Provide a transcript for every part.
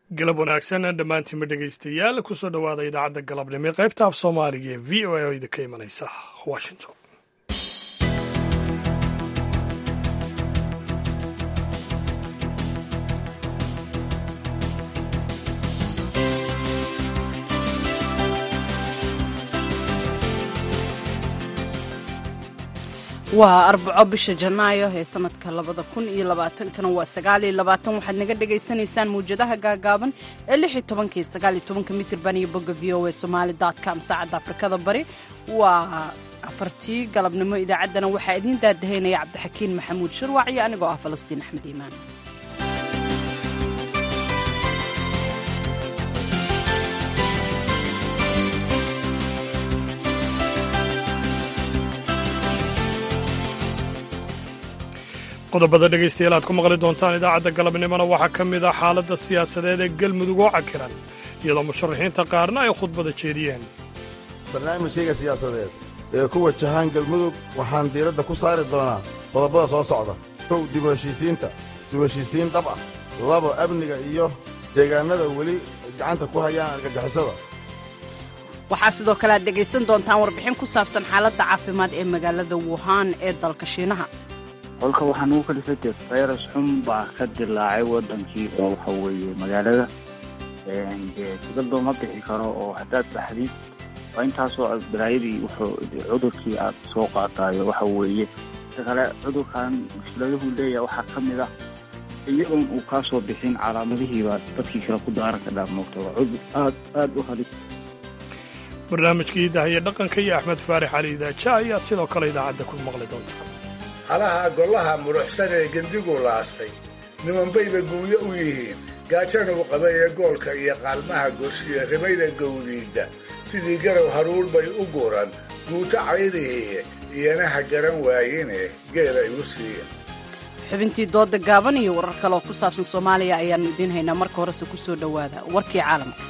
galab wanaagsan dhammaantiinma dhegaystayaal kusoo dhowaada idaacadda galabnimo ee qaybta af soomaaliga ee v o a oo idinka imanaysa washington waa arbaco bisha janaayo ee sanadka labada kun iyo labaatankana waa sagaaliyo labaatan waxaad naga dhagaysanaysaan mawjadaha gaagaaban ee lix iyo tobankii sagaaliyo tobanka mitirban iyo bogga v o a somaali dot com saacadda afrikada bari waa afartii galabnimo idaacaddana waxaa idiin daadahaynaya cabdixakiin maxamuud shirwac iyo anigoo ah falastiin axmed iimaan qodobada dhegaystayaal aad ku maqli doontaan idaacadda galabnimona waxaa ka mid ah xaaladda siyaasadeed ee galmudug oo cakiran iyadoo musharaxiinta qaarna ay khudbada jeediyeen barnaamijkayga siyaasadeed ee ku wajahaan galmudug waxaan diiradda ku saari doonaa qodobada soo socda kow dib u heshiisiinta dib u heshiisiin dhab ah labo amniga iyo deegaannada weli gacanta ku hayaan argagixisada waxaa sidoo kale aad dhegaysan doontaan warbixin ku saabsan xaaladda caafimaad ee magaalada wuhan ee dalka shiinaha kolka waxaa nugu kalifay dee fayras xun baa ka dilaacay waddankii oo waxa weeye magaalada dee dibad looma bixi karo oo haddaad baxdid waa intaasoo balaayadii wuxuu cudurkii aad soo qaadaayo waxa weeye inta kale cudurkan mushkiladuhu leeyahay waxaa ka mid ah iyagoon uu kaa soo bixin calaamadihiibaa dadkii kale ku daaran ka dhaamugta waa cudur aad aad u halis barnaamijkii dahaye dhaqanka iyo axmed faarix cali idaaja ayaad sidoo kale idaacadda ku maqli doontaan halaha gollaha muruxsan ee gendigu laastay nimanbayba guuyo u yihiin gaajanuu qabay ee goolka iyo qaalmaha goshiye rimayda gowdiidda sidii garow haruur bay u guran guuto caydihiiye iyanaha garan waayine geela igu siiya xubintii dooda gaaban iyo warar kale oo ku saabsan soomaaliya ayaannu idiin haynaa marka horese ku soo dhowaada warkii caalamka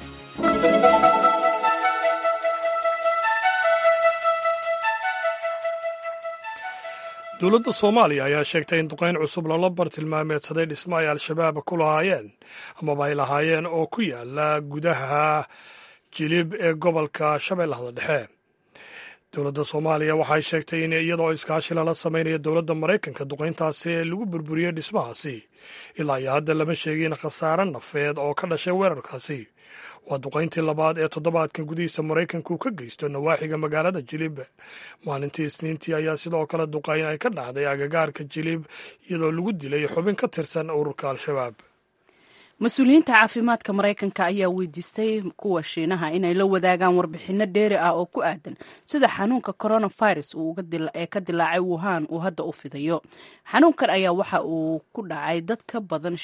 dowladda soomaaliya ayaa sheegtay in duqayn cusub loola bartilmaameedsaday dhismo ay al-shabaab ku lahaayeen amaba ay lahaayeen oo ku yaala gudaha jilib ee gobolka shabeellahda dhexe dowladda soomaaliya waxay sheegtay in iyadoo iskaashi lala samaynaya dowladda maraykanka duqayntaasi ee lagu burburiyey dhismahaasi ilaa iyo hadda lama sheegin khasaare nafeed oo ka dhashay weerarkaasi waa duqayntii labaad ee toddobaadkan gudihiisa maraykanku ka geysto nawaaxiga magaalada jilib maalintii isniintii ayaa sidoo kale duqayn ay ka dhacday agagaarka jilib iyadoo lagu dilay xubin ka tirsan ururka al-shabaab mas-uuliyiinta caafimaadka maraykanka ayaa weydiistay kuwa shiinaha inay la wadaagaan warbixinno dheeri ah oo ku aadan sida xanuunka coronavirus ee ka dilaacay wuhan uu hadda u fidayo xanuunkan ayaa waxa uu ku dhacay dad ka badan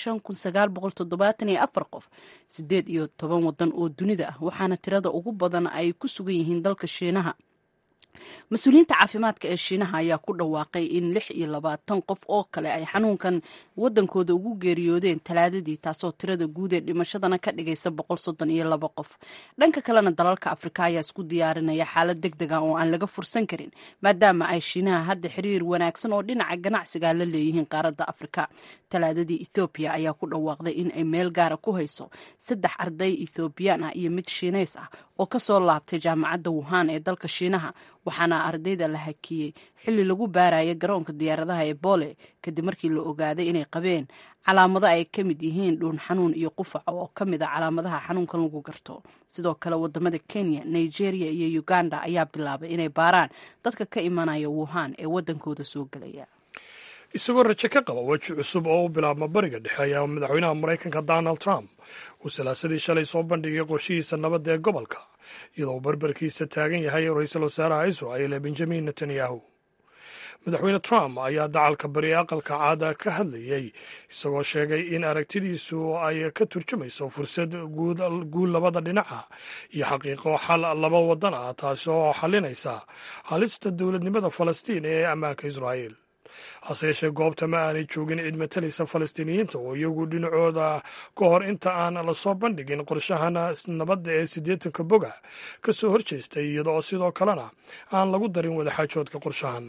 qof sideed iyo toban wadan oo dunida ah waxaana tirada ugu badan ay ku sugan yihiin dalka shiinaha mas-uuliyiinta caafimaadka ee shiinaha ayaa ku dhawaaqay in lix iyo labaatan qof oo kale ay xanuunkan wadankooda ugu geeriyoodeen talaadadii taasoo tirada guud ee dhimashadana ka dhigaysa boqol soddon iyo laba qof dhanka kalena dalalka afrika ayaa isku diyaarinaya xaalad deg deg ah oo aan laga fursan karin maadaama ay shiinaha hadda xiriir wanaagsan oo dhinaca ganacsiga la leeyihiin qaaradda afrika talaadadii ethoobiya ayaa ku dhawaaqday in ay meel gaara ku hayso saddex arday ethoobiyan ah iyo mid shiinays ah oo kasoo laabtay jaamacadda wuhan ee dalka shiinaha waxaana ardayda la hakiyey xilli lagu baaraya garoonka diyaaradaha ee boole kadib markii la ogaaday inay qabeen calaamado ay ka mid yihiin dhuun xanuun iyo qufac oo ka mid a calaamadaha xanuunkan lagu garto sidoo kale wadamada kenya nigeria iyo uganda ayaa bilaabay inay baaraan dadka ka imanaya wuhan ee wadankooda soo gelaya isagoo rajo ka qaba weji cusub oo u bilaabma bariga dhexe ayaa madaxweynaha maraykanka donald trump uu salaasadii shalay soo bandhigay qorshihiisa nabadda ee gobolka iyadoo uu barbarkiisa taagan yahay ra-iisul wasaaraha israel ee benjamin netanyahu madaxweyne trump ayaa dacalka bari aqalka caada ka hadlayey isagoo sheegay in aragtidiisu ay ka turjumayso fursad guul labada dhinaca iyo xaqiiqo xal laba wadan ah taasi oo xalinaysa halista dowladnimada falastiin ee ammaanka israel hase yeeshee goobta ma aanay joogin cid matalaysa falastiiniyiinta oo iyagu dhinacooda ka hor inta aan lasoo bandhigin qorshahan nabadda ee siddeetanka boga ka soo horjeestay iyadoo sidoo kalena aan lagu darin wadaxaajoodka qorshahan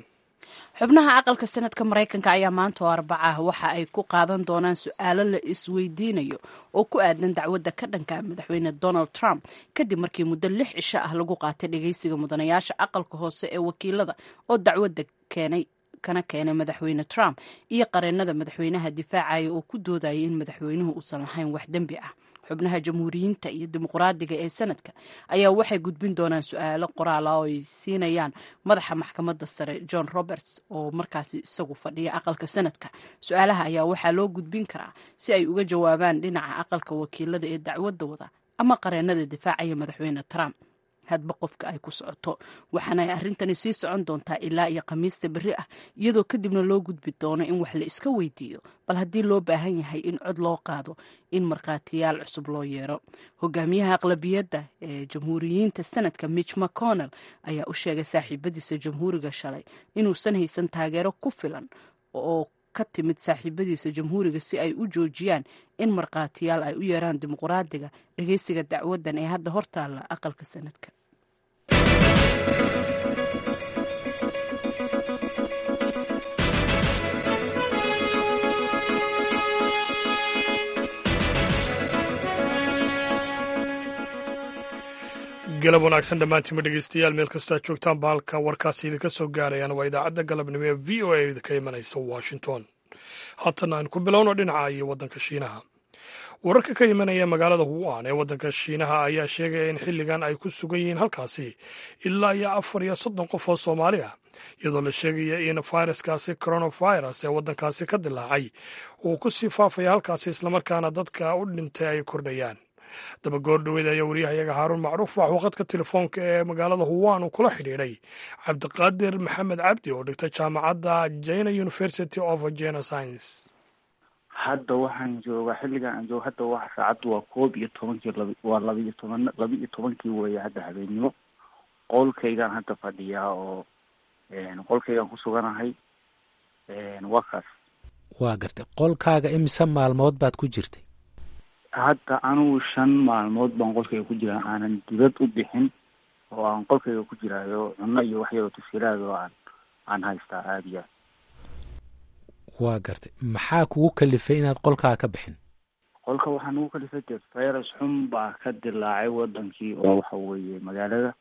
xubnaha aqalka sanadka maraykanka ayaa maanta oo arbaca waxa ay ku qaadan doonaan su-aalo la isweydiinayo oo ku aadan dacwadda ka dhanka madaxweyne donald trump kadib markii muddo lix cisho ah lagu qaatay dhageysiga mudanayaasha aqalka hoose ee wakiilada oo dacwadda keenay kana keenay madaxweyne trump iyo qareenada madaxweynaha difaacaya oo ku doodayay in madaxweynuhu uusan lahayn wax dembi ah xubnaha jamhuuriyiinta iyo dimuqraadiga ee sanadka ayaa waxay gudbin doonaan su-aalo qoraala oo ay siinayaan madaxa maxkamadda sare john roberts oo markaasi isagu fadhiya aqalka sanadka su-aalaha ayaa waxaa loo gudbin karaa si ay uga jawaabaan dhinaca aqalka wakiilada ee dacwadda wada ama qareenada difaacaya madaxweyne trump hadba qofka ay ku socoto waxaana ay arrintani sii socon doontaa ilaa iyo khamiista berri ah iyadoo kadibna loo gudbi doono in wax la iska weydiiyo bal haddii loo baahan yahay in cod loo qaado in markhaatiyaal cusub loo yeero hogaamiyaha aqlabiyadda ee jamhuuriyiinta sanadka mitch mcconnell ayaa u sheegay saaxiibadiisa jamhuuriga shalay inuusan haysan taageero ku filan oo ka timid saaxiibadiisa jamhuuriga si ay u joojiyaan in markhaatiyaal ay u yeeraan dimuqraadiga dhageysiga dacwadan ee hadda hortaalla aqalka sanadka galab wanaagsan dhammaantiinma dhegeystayaal meel kastoo aad joogtaan baalka warkaasi idinka soo gaarayaan waa idaacadda galabnimo ee v o a idinka imanaysa washington haatana aan ku bilowno dhinaca iyo waddanka shiinaha wararka ka imanaya magaalada wuan ee waddanka shiinaha ayaa sheegaya in xilligan ay ku sugan yihiin halkaasi ilaa iyo afar iyo soddon qof oo soomaali ah iyadoo la sheegaya in fayraskaasi coronavirus ee waddankaasi ka dilaacay uu ku sii faafaya halkaasi islamarkaana dadka u dhintay ay kordhayaan dabagoor dhaweyd ayaa wariyahayaga haaruun macruuf waxuu qadka telefoonka ee magaalada huwan uu kula xidhiidhay cabdiqaadir maxamed cabdi oo dhigtay jaamacadda jina university of jena science hadda waxaan joogaa xilligan aan joogo hadda waa saacaddu waa koob iyo tobankii lab waa labaiyo toban laba iyo tobankii weeye hadda habeennimo qolkaygaan hadda fadhiyaa oo qolkaygaan ku suganahay waa kaas waa gartay qolkaaga imise maalmood baad ku jirtay hadda anugu shan maalmood baan qolkayga ku jiraa aanan dibad u bixin oo aan qolkayga ku jiraayo cunno iyo wax yaroo tafsiiraad oo aan aan haystaa aada iyo aad waa gartay maxaa kugu kalifay inaad qolkaa ka bixin qolka waxaa nagu kalifay dee virus xun baa ka dilaacay wadankii oo waxa weeye magaalada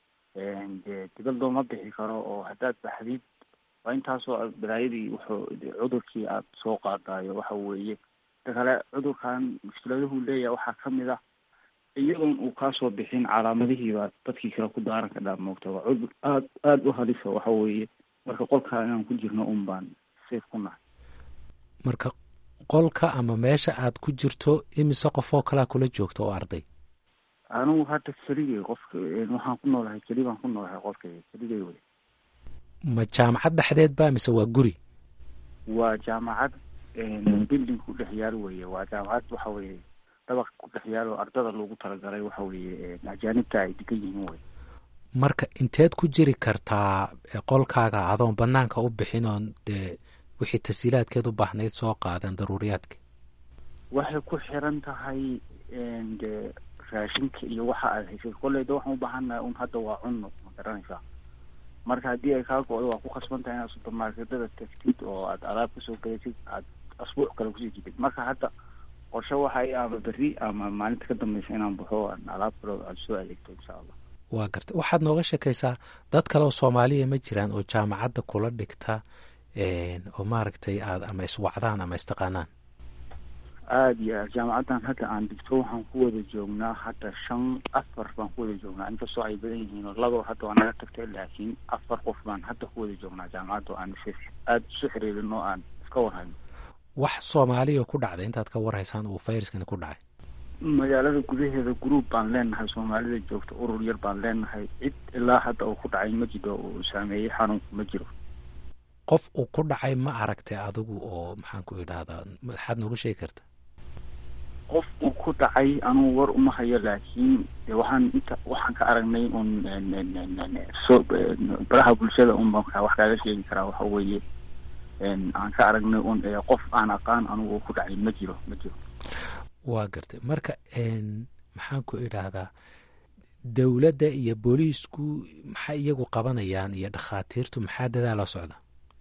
dee dibad looma bixi karo oo haddaad baxdid waa intaasoo balaayadii wuxuu cudurkii aada soo qaadaayo waxa weeye ta kale cudurkan mushkiladahuu leeyahay waxaa ka mid ah iyadoon uu kaasoo bixin calaamadihiiba dadkii kale ku daaran ka dhaa moogta waa cudur aad aada u halisa waxa weeye marka qolkaa inaan ku jirno un baan safe ku nahay marka qolka ama meesha aad ku jirto imise qofoo kalaa kula joogta oo arday anigu hadda keligay qofka waxaan ku noolahay keli baan ku noolahay qolkayga keligay wey ma jaamacad dhexdeed ba mise waa guri waa jaamacad building ku dhex yaal weye waa jaamacad waxa weye dabaq ku dhex yaal oo ardada loogu talagalay waxa weye ajaanibta ay degan yihiin wey marka inteed ku jiri kartaa qolkaaga adoon banaanka u bixin oon dee wixii tasiilaadkeed u baahnayd soo qaadan daruuriyaadka waxay ku xiran tahay dee raashinka iyo waxa aad haysay kolleyda waxaan u baahannahay un hadda waa cunno ma garanaysaa marka haddii ay kaa go-do waa ku khasban tahay inaad supermarketada tagtid oo aad alaab kasoo galaysid aad asbuuc kale kusii jidid marka hadda qorshe waxay ama berri ama maalinta ka dambeysa inaan baxo aan alaab kale aad soo adeegto insha allah waa gartay waxaad nooga sheekaysaa dad kale oo soomaaliya ma jiraan oo jaamacadda kula dhigta oo maaragtay aad ama iswacdaan ama istaqaanaan aada iyo aad jaamacaddan hadda aan dhigto waxaan ku wada joognaa hadda shan afar baan ku wada joognaa inkastoo ay badan yihiin oo laba hadda waa naga tagtay laakiin afar qof baan hadda ku wada joognaa jaamacadda oo aan aada isu xiriirin oo aan iska warhayno wax soomaaliya ku dhacday intaad ka warhaysaan uu fayraskani ku dhacay magaalada gudaheeda group baan leenahay soomaalida joogta urur yar baan leenahay cid ilaa hadda uu ku dhacay ma jiro uu saameeyey xanuunku ma jiro qof uu ku dhacay ma aragtay adigu oo maxaan ku idhahdaa maxaad nooga sheegi karta qof uu ku dhacay anugu war uma hayo laakiin waxaan inta waxaan ka aragnay un so baraha bulshada un baan wax kaaga sheegi karaa waxa weeye aan ka aragnay un qof aan aqaan anugu ku dhacay ma jiro ma jiro waa gartay marka maxaan ku idhaahdaa dowladda iyo booliisku maxay iyagu qabanayaan iyo dhakhaatiirtu maxaa dadaala socda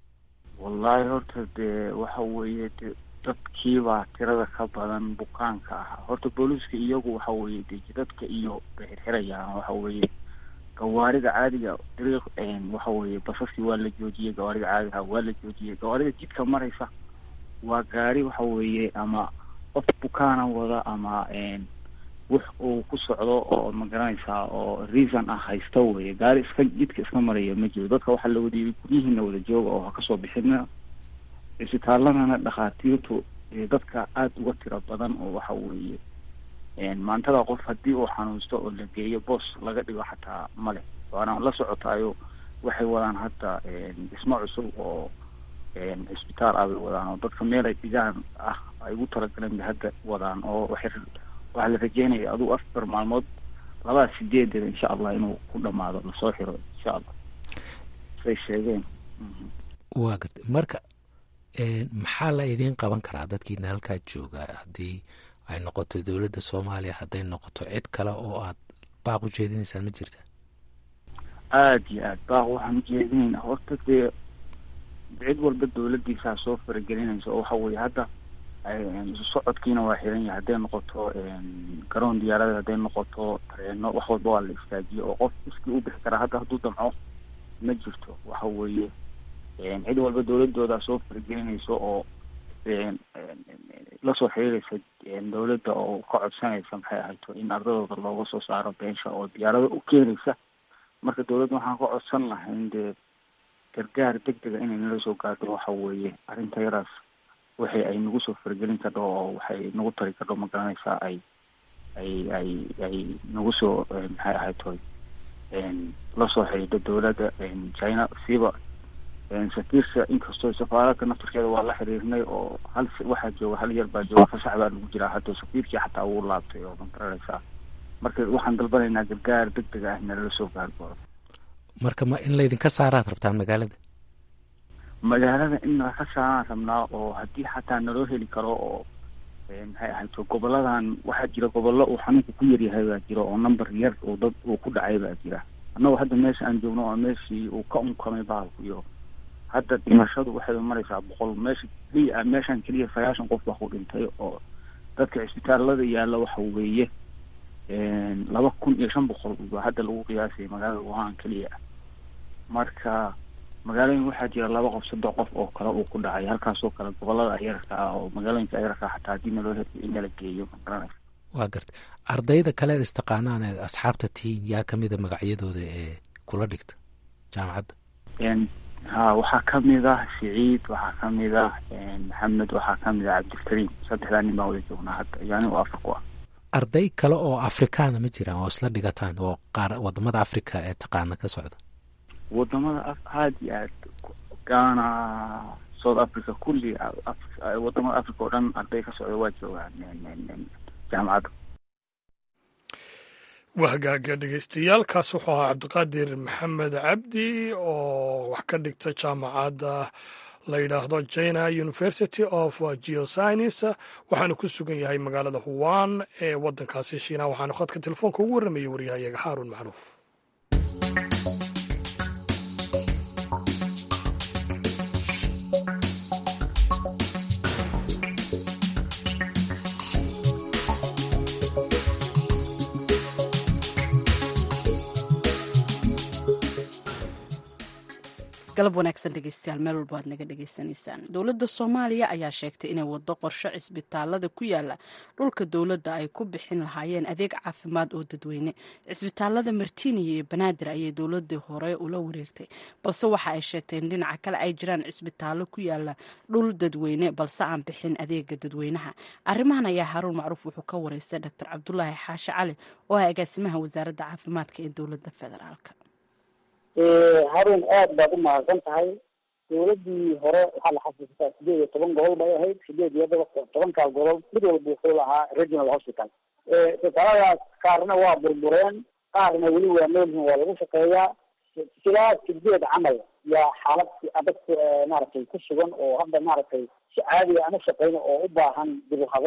wallaahi horta dee waxa weeye de dadkiibaa tirada ka badan bukaanka ahaa horta booliiska iyagu waxa weeye de jidadka iyo bay xirxirayaan waxa weeye gawaarida caadiga dariiq waxa weeye basaskii waa la joojiyey gawaarida caadiga waa la joojiyey gawaarida jidka maraysa waa gaari waxa weeye ama qof bukaana wada ama wax uu ku socdo oo magaranaysaa oo reason ah haysta weye gaari iska jidka iska maraya ma jiro dadka waxaa la wadiiyay guryihiina wada jooga oo ha kasoo bixina isbitaaladana dhakhaatiirtu dadka aada uga tiro badan oo waxa weeye maantada qof haddii uu xanuunsto oo la geeyo boos laga dhigo xataa male waana la socotaayo waxay wadaan hadda dhismo cusub oo cisbitaal ah bay wadaan oo dadka meel ay dhigaan ah ay ugu talagaleen bay hadda wadaan oo waxay waxaa la rajeynaya adugu afar maalmood labaa sideedeeda insha allah inuu ku dhamaado lasoo xiro insha allah say sheegeen waa gartay marka maxaa la idiin qaban karaa dadkiina halkaa jooga haddii ay noqoto dowladda soomaaliya hadday noqoto cid kale oo aad baaq u jeedinaysaan ma jirta aada iyo aad baaq waxaan ujeedinaynaa horta dee cid walba dowladiisaa soo faragelinaysa oo waxa weeye hadda isu socodkiina waa xiran yahay hadday noqoto garoon diyaarada hadday noqoto tareeno wax walba waa la istaajiyo oo qof iskii u bixi karaa hadda hadduu damco ma jirto waxa weeye cid walba dowladoodaa soo faragelinaysa oo lasoo xiriiraysa dowladda oo ka codsanaysa maxay ahayto in ardadooda looga soo saaro beesha oo diyaarado u keenaysa marka dowladda waxaan ka codsan lahayn dee gargaar deg dega inay nala soo gaarto waxa weeye arrinta yaraas waxay ay nagu soo faragelin kardho oo waxay nagu tari kardho ma garanaysaa ay ay ay ay nagu soo maxay ahayto lasoo xiriirto dowladda china siiba safiirka inkastoo safaaradka naftarkeeda waa la xiriirnay oo hal waxaa jooga hal yar baa jooga fasax baa lagu jiraa hadda safiirkii xataa wuu laabtay oo ma garanaysaa marka waxaan dalbanaynaa gargaar deg deg ah nalala soo gaargoodo marka ma in laydinka saaraad rabtaan magaalada magaalada in nalaka saaraan rabnaa oo haddii xataa naloo heli karo oo maxay ahayto goboladan waxaa jira gobollo uu xanuunka ku yaryahay baa jira oo number yar oo dad uu ku dhacay baa jira annagoo hadda meesha aan joogno oo meeshii uu ka unkamay bahalku iyo hadda dhimashadu waxay maraysaa boqol meesha keliya meeshan keliya sagaashan qof baa ku dhintay oo dadka cisbitaalada yaalla waxa weeye laba kun iyo shan boqol baa hadda lagu qiyaasayay magaalada wuhan keliya marka magaalooyin waxaa jira laba qof saddex qof oo kale uu ku dhacay halkaasoo kale gobolada ayarka ah oo magaalooyinka ayarka xataa haddii naloo heliyo in nala geeyo ma garanaysa waa gartay ardayda kaleed istaqaanaan ee asxaabta tihiin yaa kamida magacyadooda ee kula dhigta jaamacadda ha waxaa kamid ah siciid waxaa kamid ah maxamed waxaa kamid ah cabdilkariim saddexdaa nin baan wada joognaa hadda iyo anigo afar ku ah arday kale oo afrikaana ma jiraan oo isla dhigataan oo qaar wadamada africa ee taqaana ka socda wadamada aada iyo aad ghana south africa kulli wadamada africa oo dhan arday ka socda waa joogaan jaamacadda waa hagaaga dhegeystayaal kaas wuxuu ahaa cabdiqaadir maxamed cabdi oo wax ka dhigta jaamacadda la yidhaahdo china university of geoscience waxaanu ku sugan yahay magaalada huwan ee waddankaasi shiina waxaanu khadka telefoonka ugu warramayay waryahayaga xaaruun macruuf galab wanaagsan dhegeystayaal meel walba aad naga dhegeysanaysaan dowladda soomaaliya ayaa sheegtay inay wado qorsho cisbitaalada ku yaala dhulka dowladda ay ku bixin lahaayeen adeeg caafimaad oo dadweyne cisbitaalada martiiniya iyo banaadir ayay dowladii hore ula wareegtay balse waxa ay sheegtay in dhinaca kale ay jiraan cisbitaallo ku yaala dhul dadweyne balse aan bixin adeega dadweynaha arrimahan ayaa haruun macruuf wuxuu ka wareystay doctor cabdulaahi xaashi cali oo ah agaasimaha wasaaradda caafimaadka ee dowladda federaalk harun aad baad u mahadsan tahay dowladii hore waxaa la xasuustaa sideed iyo toban gobol bay ahayd sideed iyo tobankaa gobol mid walba wuxuu lahaa regional hospital isbitaaladaas qaarna waa burbureen qaarna weli waa noolyihin waa lagu shaqeeyaa silaa sideed camal yaa xaalad adag maaragtay ku sugan oo hadda maaragtay si caadiga aan u shaqeyno oo u baahan dib u habeyn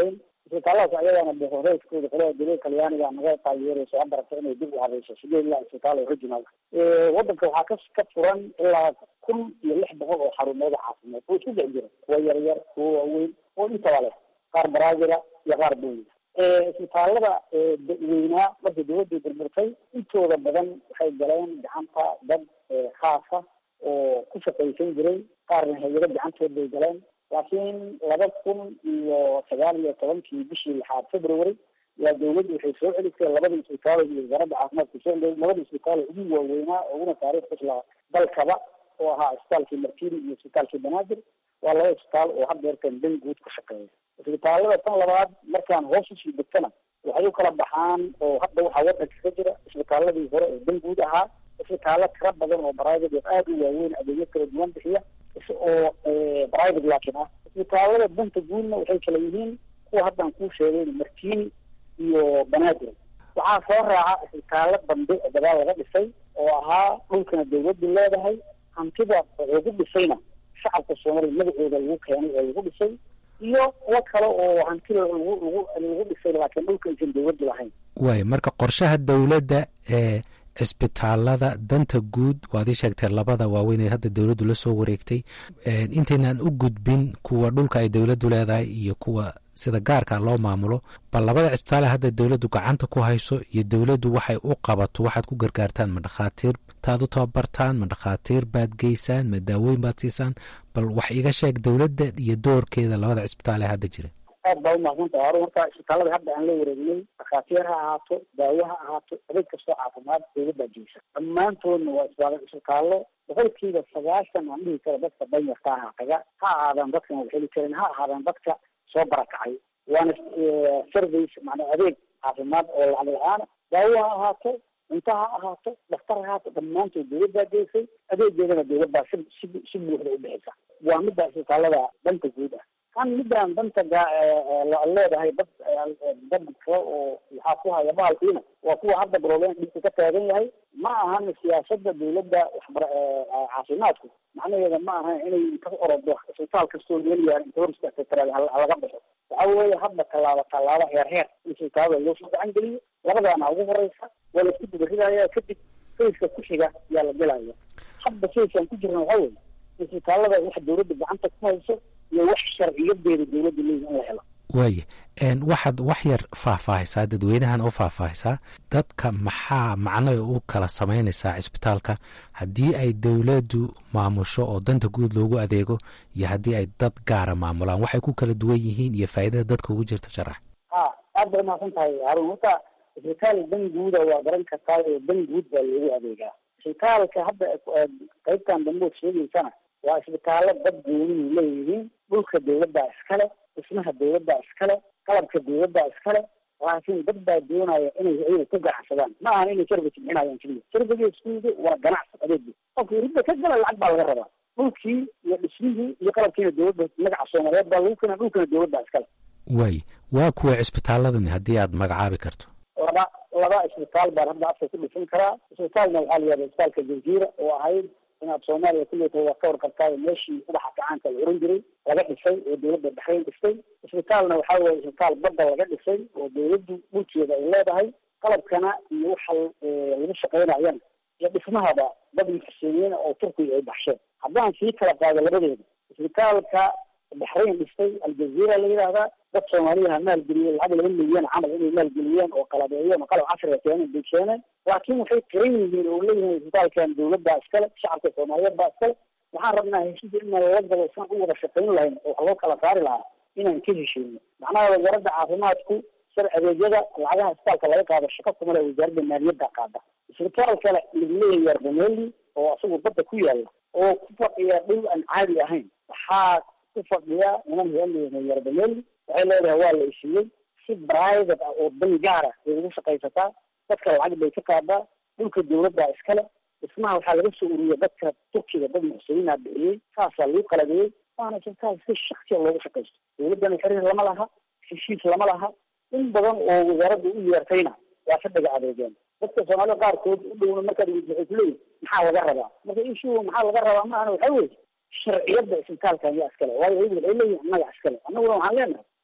isbitaalladaas ayagana boqorreedkooda qolada dowlada talyaaniga naga taageerayso a barata inay dib u habayso sideed ilaa isbitaal original wadanka waxaa ka ka furan ilaa kun iyo lix boqol oo xarumooda caafimaad oo isku dhex jira kuwa yaryar kuwa waaweyn oo intaba leh qaar baraazila iyo qaar booyida isbitaalada weynaa markii dawladda burburtay intooda badan waxay galeen gacanta dad khaasa oo ku shaqaysan jiray qaarna hay-ado gacantood bay galeen laakiin laba kun iyo sagaal iyo tobankii bishii lixaad february yaa dawladdu waxay soo celisay labada isbitaal iyo wasaaradda caafimaadka soo labada isbitaal ugu waaweynaa uguna taariikh isla dalkaba oo ahaa isbitaalkii martini iyo isbitaalkii banaadir waa laba isbitaal oo haddeertan dan guud ku shaqeeya isbitaalada tan labaad markaan hoos usii degtana waxay u kala baxaan oo hadda waxaa wadanka ka jira isbitaaladii hore oo dan guud ahaa isbitaalo tira badan oo private oo aada u waaweyn adeegyo kala duwan bixiya oo private laakiin ah isbitaalada danta guudna waxay kala yihiin kuwa haddaan kuu sheegayn martini iyo banaadir waxaa soo raaca isbitaalo dambe oo gadaal laga dhisay oo ahaa dhulkana dawladdu leedahay hantida lagu dhisayna shacabka soomaaliya magacooda lagu keenay oo lagu dhisay iyo kuwo kale oo hantida lagu lagu lagu dhisay laakiin dhulka aysan dawladdu lahayn waay marka qorshaha dowladda ee cisbitaalada danta guud waad ii sheegtee labada waaweyn ee hadda dowladdu la soo wareegtay intaynaan u gudbin kuwa dhulka ay dowladdu leedahay iyo kuwa sida gaarka loo maamulo bal labada cisbitaale hadda dowladdu gacanta ku hayso iyo dowladdu waxay u qabato waxaad ku gargaartaan ma dhakhaatiir taad u tababartaan ma dhakhaatiir baad geysaan ma daawooyin baad siisaan bal wax iga sheeg dowladda iyo doorkeeda labada cisbitaal ee hadda jira aad baa umahadsantaha hore marka isbitaalada hadda aan la wareegnay dhakhaatiir ha ahaato daawo ha ahaato adeeg kastoo caafimaad dawladdaa geysa dhammaantoodna waa isbitaal isbitaallo boqolkiiba sagaashan aan dhihi karo dadka danyarta aha taga ha ahaadaan dadkan wax heli karin ha ahaadaan dadka soo barakacay waana service macnaa adeeg caafimaad oo lacag la-aana daawo ha ahaato cunto ha ahaato dhaktar ha ahaato dhammaantood dawladdaa geysay adeegeedana dawladdaa si si si buuxda u bixisa waa midda isbitaalada danta guud ah kan midaan danta leedahay dad dad kale oo waxaa ku haya bahalkiina waa kuwa hadda broblem dhibka ka taagan yahay ma ahan siyaasada dawladda waxbara caafimaadku macnaheeda ma ahan inay ka orodo isbitaal kastoo meel yaar inta hor istaagtay halaga baxo waxa weeye hadda tallaabo tallaabo heer heer in isbitaalada loo soo gacan geliyo labadaana ugu horeysa waa la isku dabaridaya kadib fayska ku xiga yaa la gelaya hadda fayskaan ku jirna waxa weye isbitaalada wax dawladda gacanta ku hayso iyo wax sharciyadeeda dawladda leeyihi in la helo waaya waxaad wax yar faahfaahaysaa dadweynahan u faahfaahaysaa dadka maxaa macnoy u kala samaynaysaa cisbitaalka haddii ay dowladdu maamusho oo danta guud loogu adeego iyo haddii ay dad gaara maamulaan waxay ku kala duwan yihiin iyo faa'iidada dadka ugu jirta sharax ha aad bay umahadsan tahay haarun horta isbitaal dan guuda waa garan kartaa oo dan guud baa loogu adeegaa isbitaalka hadda qaybtan dambood sheegaysana waa isbitaallo dad goonihi leeyihiin dhulka dawladdaa iskale dhismaha dawladdaa iskale qalabka dawladdaa iskale laakiin dad baa doonaya inay ayaga ku ganacsadaan ma ahan inay service bixinayaan keliya service iskuuda waa ganacsi adeegi qofkii ridda ka gala lacag baa laga rabaa dhulkii iyo dhismihii iyo qalabkiina dawladda magaca soomaaliyeed baa lagu keena dhulkana dawladdaa iskale waay waa kuwa cisbitaaladani haddii aad magacaabi karto laba laba isbitaal baan hadda afka ku dhisan karaa isbitaalna waxaa la yihahda isbitaalka jaziira oo ahayd inaad soomaaliya kulleeta waa ka warqabtaayo meeshii ubaxa gacaanka la oran jiray laga dhisay oo dawladda baxrayn dhistay isbitaalna waxaa weye isbitaal badda laga dhisay oo dawladdu dhulkeeda ay leedahay qalabkana iyo waxa lagu shaqaynayana iyo dhismahaba dad muxsiniina oo turkiga ay baxsheen haddaan sii kala qaado labadeeda isbitaalka baxrayn dhistay aljaziira la yidhaahdaa dad soomaaliyaha maalgeliyey lacag laba milyan camal inay maalgeliyeen oo qalabeeyeen oo qalab casriga keeneen bay keeneen laakiin waxay qiran yihiin oo leeyihiin isbitaalkan dawladdaa iskale shacabka soomaaliyeed baa iskale waxaan rabnaa heshiisa in lala galo saan u wada shaqayn lahayn oo wax loo kala saari lahaa inaan ka heshiino macnaha wasaaradda caafimaadku sar adeegyada lacagaha isbitaalka laga qaado shaqo kumale wasaaradda maaliyadda qaada isbitaal kale lagleeyahay yarbaneli oo isagu badda ku yaala oo ku fadhiya dhul aan caadi ahayn waxaa ku fadhiya niman heelleeyahay yarbaneli waxay leedahay waa la isiiyey si private ah oo dan gaara ay ugu shaqaysataa dadka lacag bay ka qaadaa dhulka dawladdaa iskale dhismaha waxaa laga soo uriyay dadka turkiga dad muxsiniina bixiyey saasaa lagu qalabeeyey waana isbitaal si shaksiya loogu shaqaysto dawladdana xiriir lama laha heshiis lama laha in badan oo wasaaradda u yeertayna waa fadhiga adeegeen dadka soomaalida qaarkood u dhowna markaad waxay kuleeyihin maxaa laga rabaa marka issue maxaa laga rabaa maahana waxa weye sharciyadda isbitaalkan yaa iskale waayo ayagu waxay leeyihin annaga iskale annaguna waxaan leenahay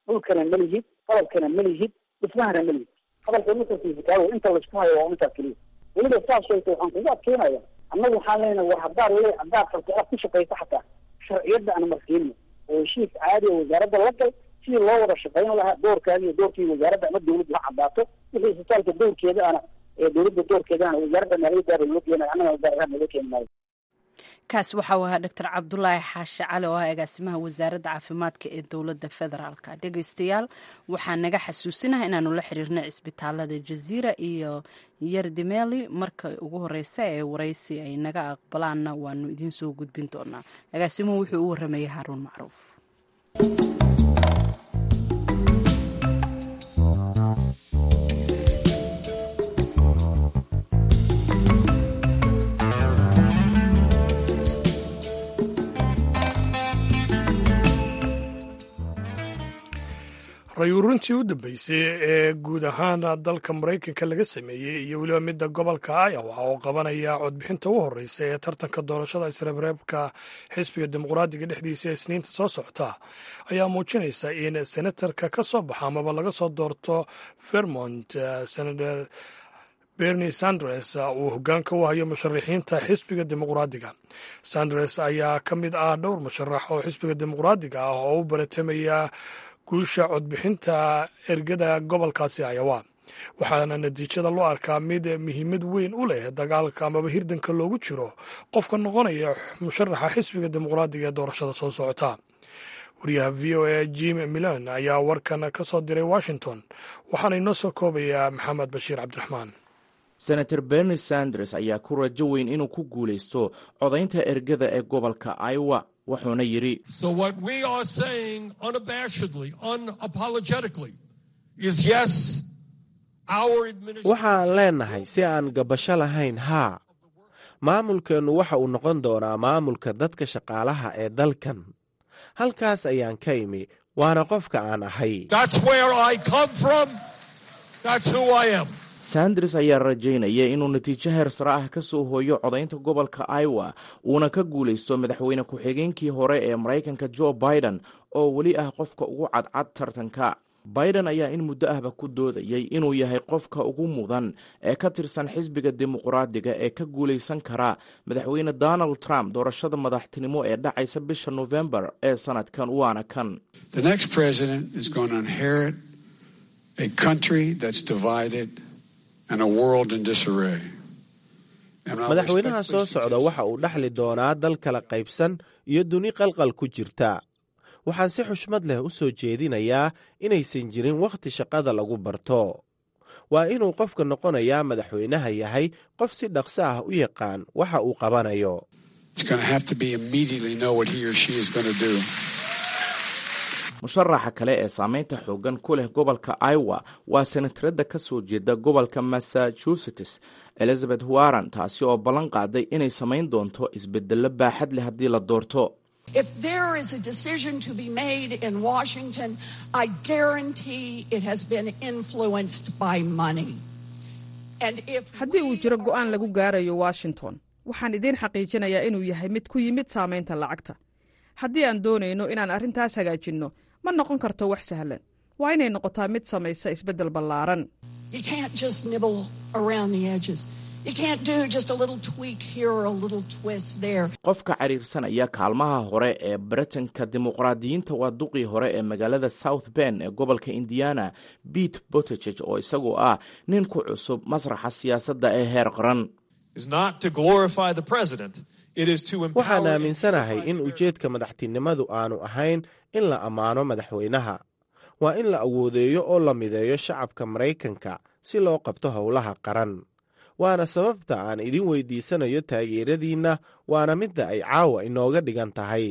dhulkana ma lihid qalabkana ma lihid dhismahana ma lihid hadalka nuxurkiisa inta laisku hayo waa intaas keliya weliba saas sheegta waxaan kugu adkeynaya annagu waxaan leenahay war haddaad le haddaad rabto inaad ku shaqayso xataa sharciyadda aan marsiino oo heshiis caadi oo wasaaradda la gal sidii loo wada shaqayn lahaa doorkaagi iyo doorkii wasaaradda ama dawladda ha caddaato wixii isbitaalka dowrkeeda ana ee dawladda doorkeeda ana wasaaradda maaliyaddaaba loo keenayo annaga wasaar ahaan naga keeni maayo kaas waxa uu ahaa doctor cabdulaahi xaashi cali oo ah agaasimaha wasaaradda caafimaadka ee dowladda federaalka dhegeystayaal waxaa naga xasuusinaha inaanu la xiriirnay cisbitaalada jaziira iyo yardimeli marka ugu horeysa ee waraysi ay naga aqbalaanna waanu idiin soo gudbin doonaa agaasimuhu wuxuu u waramayay haaruun macruuf rayuurintii u dambeysay ee guud ahaan dalka maraykanka laga sameeyey iyo weliba midda gobolka iowa oo qabanaya codbixinta u horeysa ee tartanka doorashada isreebreebka xisbiga dimuqraadiga dhexdiisa ee isniinta soo socota ayaa muujinaysa in senatarka ka soo baxa amaba laga soo doorto vermont senator bernie sanders uu hogaanka u hayo musharaxiinta xisbiga dimuqraadiga sanders ayaa ka mid ah dhowr musharax oo xisbiga dimuqraadiga ah oo u baratamaya guusha codbixinta ergada gobolkaasi ayawa waxaana natiijada loo arkaa mid muhiimad weyn u leh dagaalka amaba hirdanka loogu jiro qofka noqonaya musharaxa xisbiga dimuqraadiga ee doorashada soo socota wariyaha v o a jim milan ayaa warkan ka soo diray washington waxaana inoo soo koobayaa maxamed bashiir cabdiraxmaan senator bernie sanders ayaa ku rajo weyn inuu ku guulaysto codaynta ergada ee gobolka iowa wuxuuna yidhi waxaan leennahay si aan gabasho lahayn haa maamulkeennu waxa uu noqon doonaa maamulka dadka shaqaalaha ee dalkan halkaas ayaan ka imi waana qofka aan ahay sanders ayaa rajaynaya inuu natiijo heer sare ah ka soo hooyo codaynta gobolka iowa uuna ka guulaysto madaxweyne ku-xigeenkii hore ee maraykanka jo biden oo weli ah qofka ugu cadcad tartanka biden ayaa in muddo ahba ku doodayay inuu yahay qofka ugu mudan ee ka tirsan xisbiga dimuqraadiga ee ka guulaysan kara madaxweyne donald trump doorashada madaxtinimo ee dhacaysa bisha novembar ee sanadkan waana kan madaxweynaha soo socda waxa uu dhexli doonaa dal kala qaybsan iyo duni qalqal ku jirta waxaan si xushmad leh u soo jeedinayaa inaysan jirin wakhti shaqada lagu barto waa inuu qofka noqonayaa madaxweynaha yahay qof si dhaqso ah u yaqaan waxa uu qabanayo musharaxa kale ee saameynta xoogan ku leh gobolka iowa waa senatarada ka soo jeeda gobolka massachusetts elizabeth warren taasi oo ballan qaaday inay samayn doonto isbedello baaxad leh haddii la doorto If there is a decision to be made in Washington, I guarantee it has been influenced by money. And if haddii uu jiro go'aan lagu gaarayo washington waxaan idiin xaqiijinayaa inuu yahay mid ku yimid saamaynta lacagta haddii aan doonayno inaan arrintaas hagaajinno ma noqon karto wax sahlan waa inay noqotaa mid samaysa isbeddel ballaaran you can't just nibble around the edges. You can't do just a little tweak here or a little twist there. qofka cariirsanaya kaalmaha hore ee baritanka dimuqraadiyiinta waa duqii hore ee magaalada south ben ee gobolka indiana pete bottigeg oo isagoo ah nin ku cusub masraxa siyaasadda ee heer qaran waxaan aaminsanahay in ujeedka madaxtinimadu aanu ahayn in la ammaano madaxweynaha waa in la awoodeeyo oo la mideeyo shacabka maraykanka si loo qabto howlaha qaran waana sababta aan idin weydiisanayo taageeradiinna waana midda ay caawa inooga dhigan tahay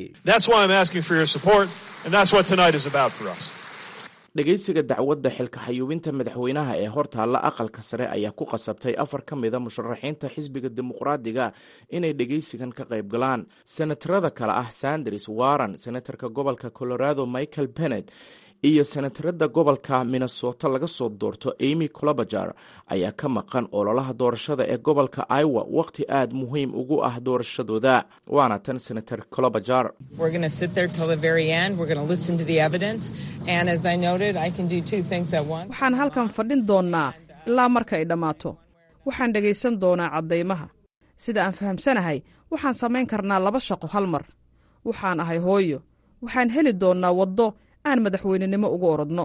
dhegaysiga dacwadda xilka xayuubinta madaxweynaha ee hortaalla aqalka sare ayaa ku qasabtay afar ka mida musharaxiinta xisbiga dimuqraadiga inay dhegaysigan ka qayb galaan senatarada kale ah sanders warren senatarka gobolka colorado michael bennet iyo senatarada gobolka minnesota laga soo doorto amy colobajar ayaa ka maqan ololaha doorashada ee gobolka iowa wakhti aad muhiim ugu ah doorashadooda waana tan senator colobajar waxaan halkan fadhin doonnaa ilaa marka ay dhammaato waxaan dhegaysan doonaa caddaymaha sida aan fahamsanahay waxaan samayn karnaa laba shaqo hal mar waxaan ahay hooyo waxaan heli doonnaa waddo aan madaxweynenimo ugu orodno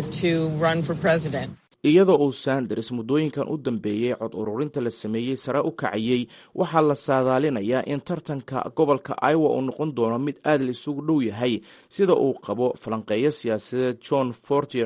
iyadoo uu sanders muddooyinkan u dambeeyey cod ururinta la sameeyey sare u kacayey waxaa la saadaalinayaa in tartanka gobolka iowa uu noqon doono mid aad la isugu dhow yahay sida uu qabo falanqeeyo siyaasadeed john fortier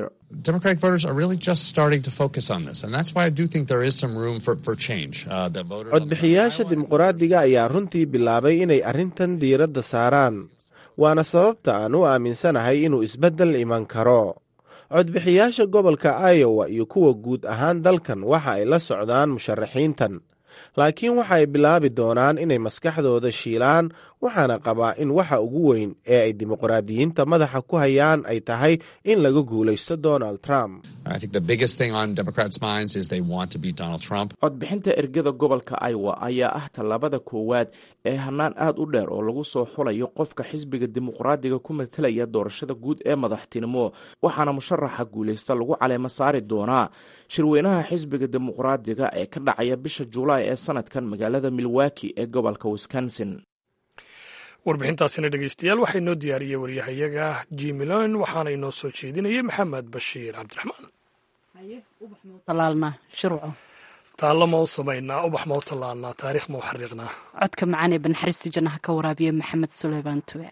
codbixiyaasha dimuqraadiga ayaa runtii bilaabay inay arrintan diiradda saaraan waana sababta aan u aaminsanahay inuu isbeddel iman karo codbixiyaasha gobolka iowa iyo kuwa guud ahaan dalkan waxa ay la socdaan musharaxiintan laakiin waxa ay bilaabi doonaan inay maskaxdooda shiilaan waxaana qabaa in waxa ugu weyn ee ay dimuqraadiyiinta madaxa ku hayaan ay tahay in laga guulaysto donald trump codbixinta ergada gobolka iowa ayaa ah tallaabada koowaad ee hannaan aad u dheer oo lagu soo xulayo qofka xisbiga dimuqraadiga ku matalaya doorashada guud ee madaxtinimo waxaana musharaxa guulaysta lagu caleemo saari doonaa shirweynaha xisbiga dimuqraadiga ee ka dhacaya bisha juulaay ee sanadkan magaalada milwaki ee gobolka wisconsin warbixintaasina dhegeystayaal waxaa inoo diyaariyey waryahayaga jimilon waxaana inoo soo jeedinayay maxamed bashiir cabdiraxmaan taallo ma u samaynaa ubax ma u tallaanaa taariikh ma u xariiqnaa codka macaan ee banxariista jannaha ka waraabiya maxamed suleymaan tube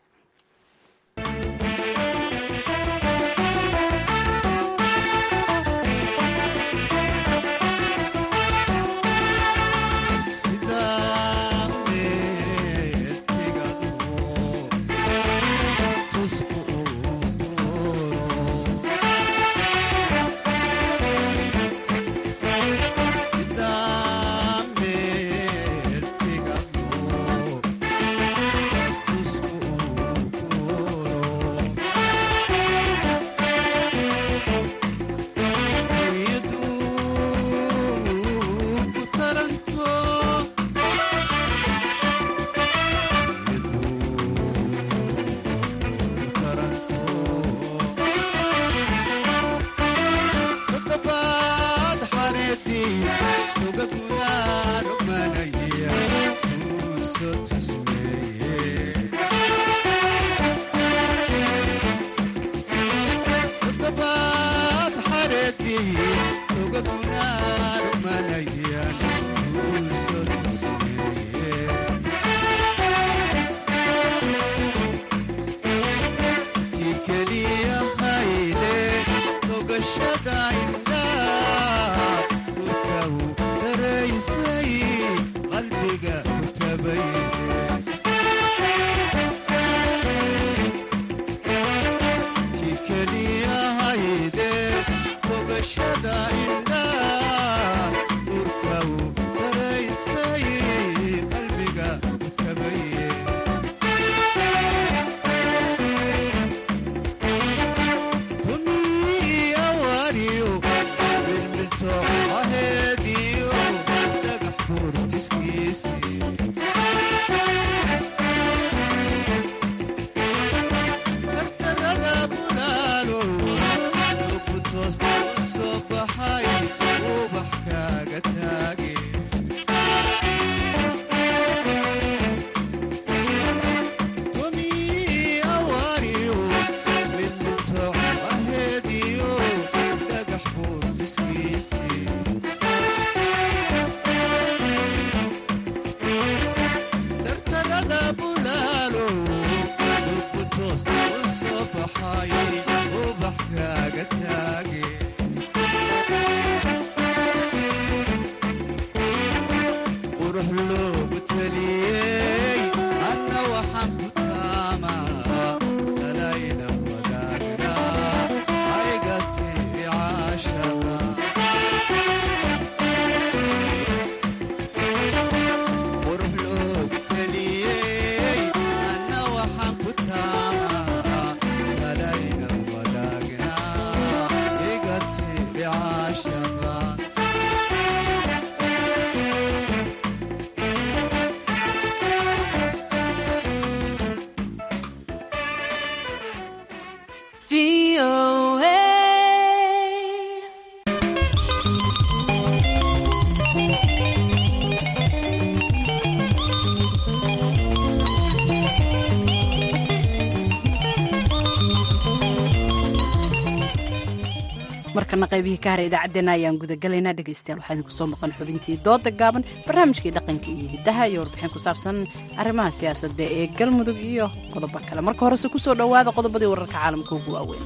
markana qaybihii ka hara idaacaddeenna ayaan gudagalaynaa dhegaystayaal waxaa idinku soo maqan xubintii dooda gaaban barnaamijkii dhaqanka iyo hiddaha iyo warbixin ku saabsan arrimaha siyaasadda ee galmudug iyo qodobo kale marka horese kusoo dhowaada qodobadii wararka caalamka ugu waaweyna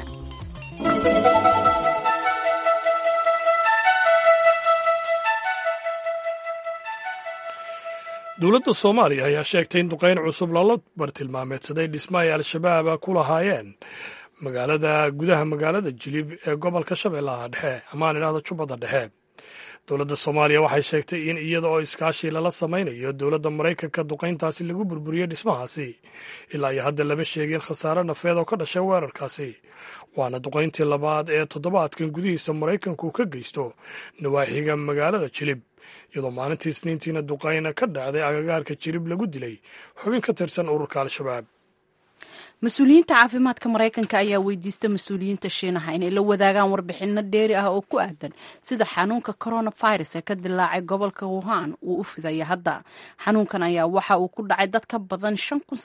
dowladda soomaaliya ayaa sheegtay in duqayn cusub lala bartilmaameedsaday dhisma ay al-shabaab ku lahaayeen magaalada gudaha magaalada jilib ee gobolka shabeellaha dhexe amaan idhahda jubbadda dhexe dowladda soomaaliya waxay sheegtay in iyada oo iskaashi lala samaynayo dowladda maraykanka duqayntaasi lagu burburiyey dhismahaasi ilaa iyo hadda lama sheegin khasaare nafeed oo ka dhashay weerarkaasi waana duqayntii labaad ee toddobaadkan gudihiisa maraykanku ka geysto nawaaxiga magaalada jilib iyadoo maalintii isniintiina duqayna ka dhacday agagaarka jirib lagu dilay xubin ka tirsan ururka al-shabaab mas-uuliyiinta caafimaadka maraykanka ayaa weydiista mas-uuliyiinta shiinaha inay la wadaagaan warbixino dheeri ah oo ku aadan sida xanuunka coronavirus ee ka dilaacay gobolka wuhan uu u fidaya hadda xanuunkan ayaa waxa uu ku dhacay dad ka badan